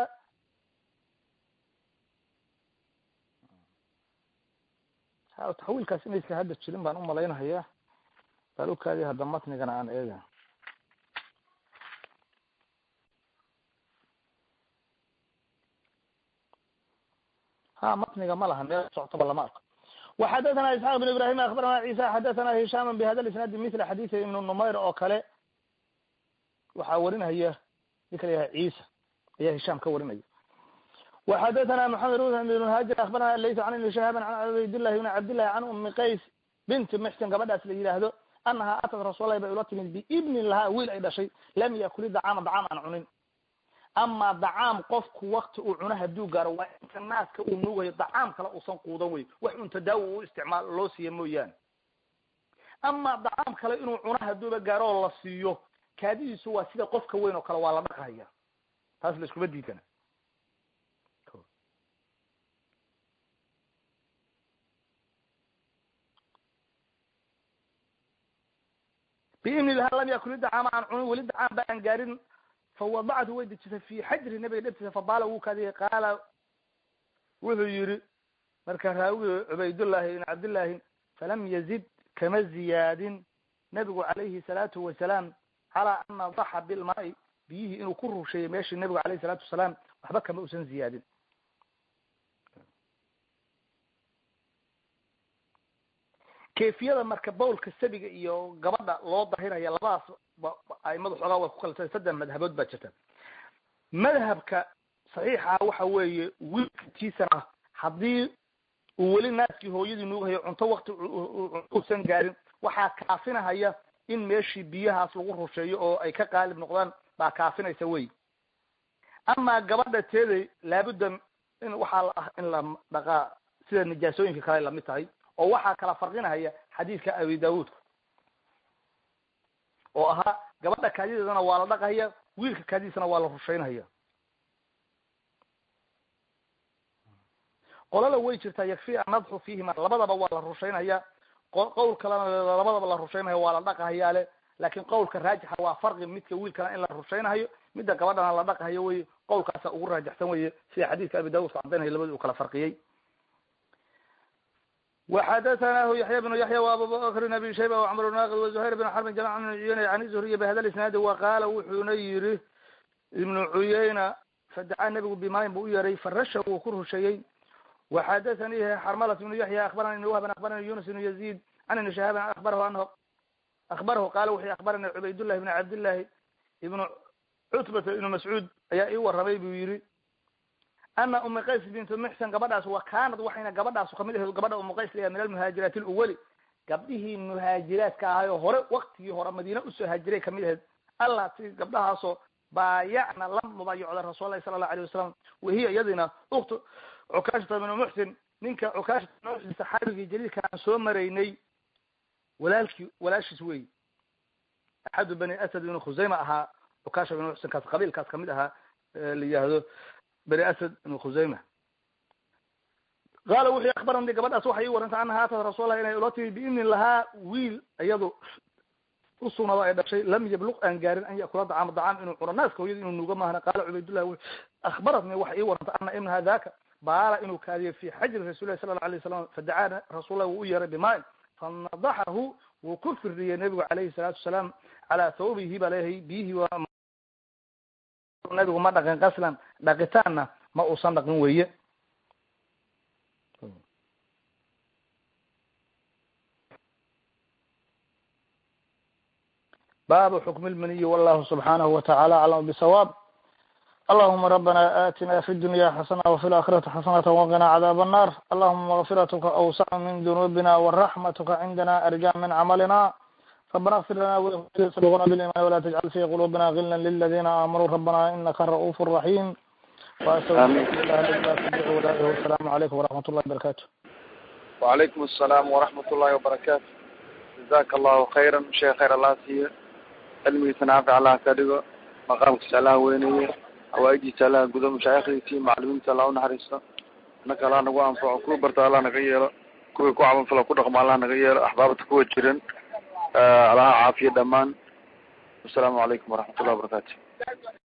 taxwiilkaas inayska hadda jirin baan umalaynahaya bal ukaadi hadda matnigana aan eega ha matniga ma laha meel soctoba lama arko وxadثna isحاq بن ibrahim aخbarana cisa xadثna hisham bhada isnaadi mila xadيث ibn numayr oo kale waxaa warinaya ninka la yahay cisa ayaa hisham ka warinaya وxadثna mحamed بن hاjir aخbarana layt an ibn shihab an cubaydالlahi بn cabdالlahi can umi qays binti mxsin gabadhaas la yidhaahdo anaha atat rasuul lahi bay ula timid biibnin lahaa wiil ay dhashay lam yakuli dacaama dacaam aan cunin ama dacaam qofku wakti uu cuno haduu gaaro waa inta naaska uu nuugayo dacaam kale uusan quudan wey wax un tadaawi u isticmaal loo siiya mooyaane ama dacaam kale inuu cuno haduuba gaaro oo la siiyo kaadidiisu waa sida qofka weyn oo kale waa la dhaqahaya taas la iskuma diidana biimni laha lam yakuli dacaama aan cunin weli dacaam ba aan gaarin fawadactu way dejisay fi xajri nabiga dhabtiisa fabaala wuu kaadiyay qaala wuxuu yihi marka raawigi cubaydullahi ibn cabdillahi falam yazid kama ziyaadin nabigu calayhi salaatu wasalaam calaa an nadaxa bilmaai biyihii inuu ku rusheeyey meeshii nabigu alayhi salaatu wasalaam waxba kama usan ziyaadin kayfiyada marka bawlka sabiga iyo gabadha loo dahiraya labadaas aimadu xoogaa way ku kala saddex madhabood baa jirta madhabka saxiixa waxa weeye wiilkatiisana haddii uu weli naaskii hooyadii nuugahayo cunto wakti uusan gaarin waxaa kaafinahaya in meeshii biyahaas lagu rusheeyo oo ay ka qaalib noqdaan baa kaafinaysa wey amaa gabadha teeday laabudda in waxaa la ah in la dhaqaa sida nijaasooyinka kale lamid tahay oo waxaa kala farqinahaya xadiidka abi daawuudka oo ahaa gabadha kaadideedana waa la dhaqahaya wiilka kaadidiisana waa la rushaynahaya qolala way jirtaa yakfi annadxu fiihima labadaba waa la rushaynaya qowl kalena labadaba la rushaynayo waa la dhaqahayaale laakin qowlka raajixa waa farqi midka wiilkana in la rushaynahayo midda gabadhana la dhaqahayo wey qowlkaasa ugu raajixsan weye sida xadiidka abi daud cadaynayo labadi u kala farqiyey وxdثnah yaحyى بن yaحyى وabu bkr abi shayba وcmr naqd وزhayr بن xrb jmc بن cuyeyna an zuhriy bhada isnaadi وaqala wuxuuna yiri ibnu cuyeyna fadacaa nebigu bimayn bu u yeray farasha wuu ku rusheeyey وxadثanihi xrmlat بن yaحyى aخbarani whban aخbarani yunus بن yazid an ibn shahaaban abarhu anhu aخbarahu qala wuxuu aخbarani cubaydالlahi بn cabdالlahi ibn cutbata ibn mascuud ayaa ii waramay buu yihi ana umi qays bint muxsan gabadhaas wa kanad waxayna gabadhaas kamid ahayd gabadha umu qays layaha min almuhaajiraat lwali gabdhihii muhaajiraadka ahayo hore waktigii hore madiina usoo haajiray kamid ahayd allah si gabdhahaasoo baayacna la mubaayacda rasuul lahi sala allahu alayh wasalam wahiya iyadina uktu cukaashata bnu muxsin ninka cukaashata bnu muxsin saxaabigii jaliilka aan soo maraynay walaalkii walaashiis wey axadu bani asad ibnu khusayma ahaa cukaasha bnu muxsin kaas qabiilkaas kamid ahaa la yihahdo bani asad ibn khusayma qaala wuxuu akbarani gabadhaas waxay ii warantay anaha atat rasuullahi inay ula timi biinin lahaa wiil iyadu usugnado ay dhashay lam yabluq aan gaarin an yakula dacaama dacaam inuu cuno naaska hooyada inuu nuuga maahna qaala cubaydullah akhbaratni waxay ii warantay ana ibnaha daka baala inuu kaadiyo fi xajri rasulillahi sala lla alay wasalam fadacaa rasuullahi wuu u yeeray bimain fanadaxahu wuu ku firdiyey nebigu calayhi salaatu wasalaam calaa thawbihi baa leeyahay biyihii waa nabigu ma dhaqin qaslan dhaqitaanna ma uusan dhaqin weye baabu xukmi lmaniyi wallahu subxanahu wataعala aclam bsawaab allahuma rabbana aatina fi dunya xasana wafi laakhirati xasanata waqina cadaab الnar allahuma makfiratuka awsac min dunubina waraxmatuka cindana arja min camalina ربنا اغفر لنا ولإخواننا سبقونا بالإيمان ولا تجعل في قلوبنا غلا للذين آمنوا ربنا إنك رؤوف رحيم وأستغفر الله والسلام عليكم ورحمة الله وبركاته وعليكم السلام ورحمة الله وبركاته جزاك الله خيرا شيخ خير الله سيئ علمي نافع الله كدغو مقامك سلا وينيه حوائجي سلا غدو مشايخيتي معلمين سلا ونحرسه انك الله نغو انفع كو برتا الله نغا ييلو كو كو عمل فلا كو دخم الله نغا ييلو احبابته كو جيرن allaha caafiya dhamaan wasalaamu calaykum waraxmat ullahi wabarakatu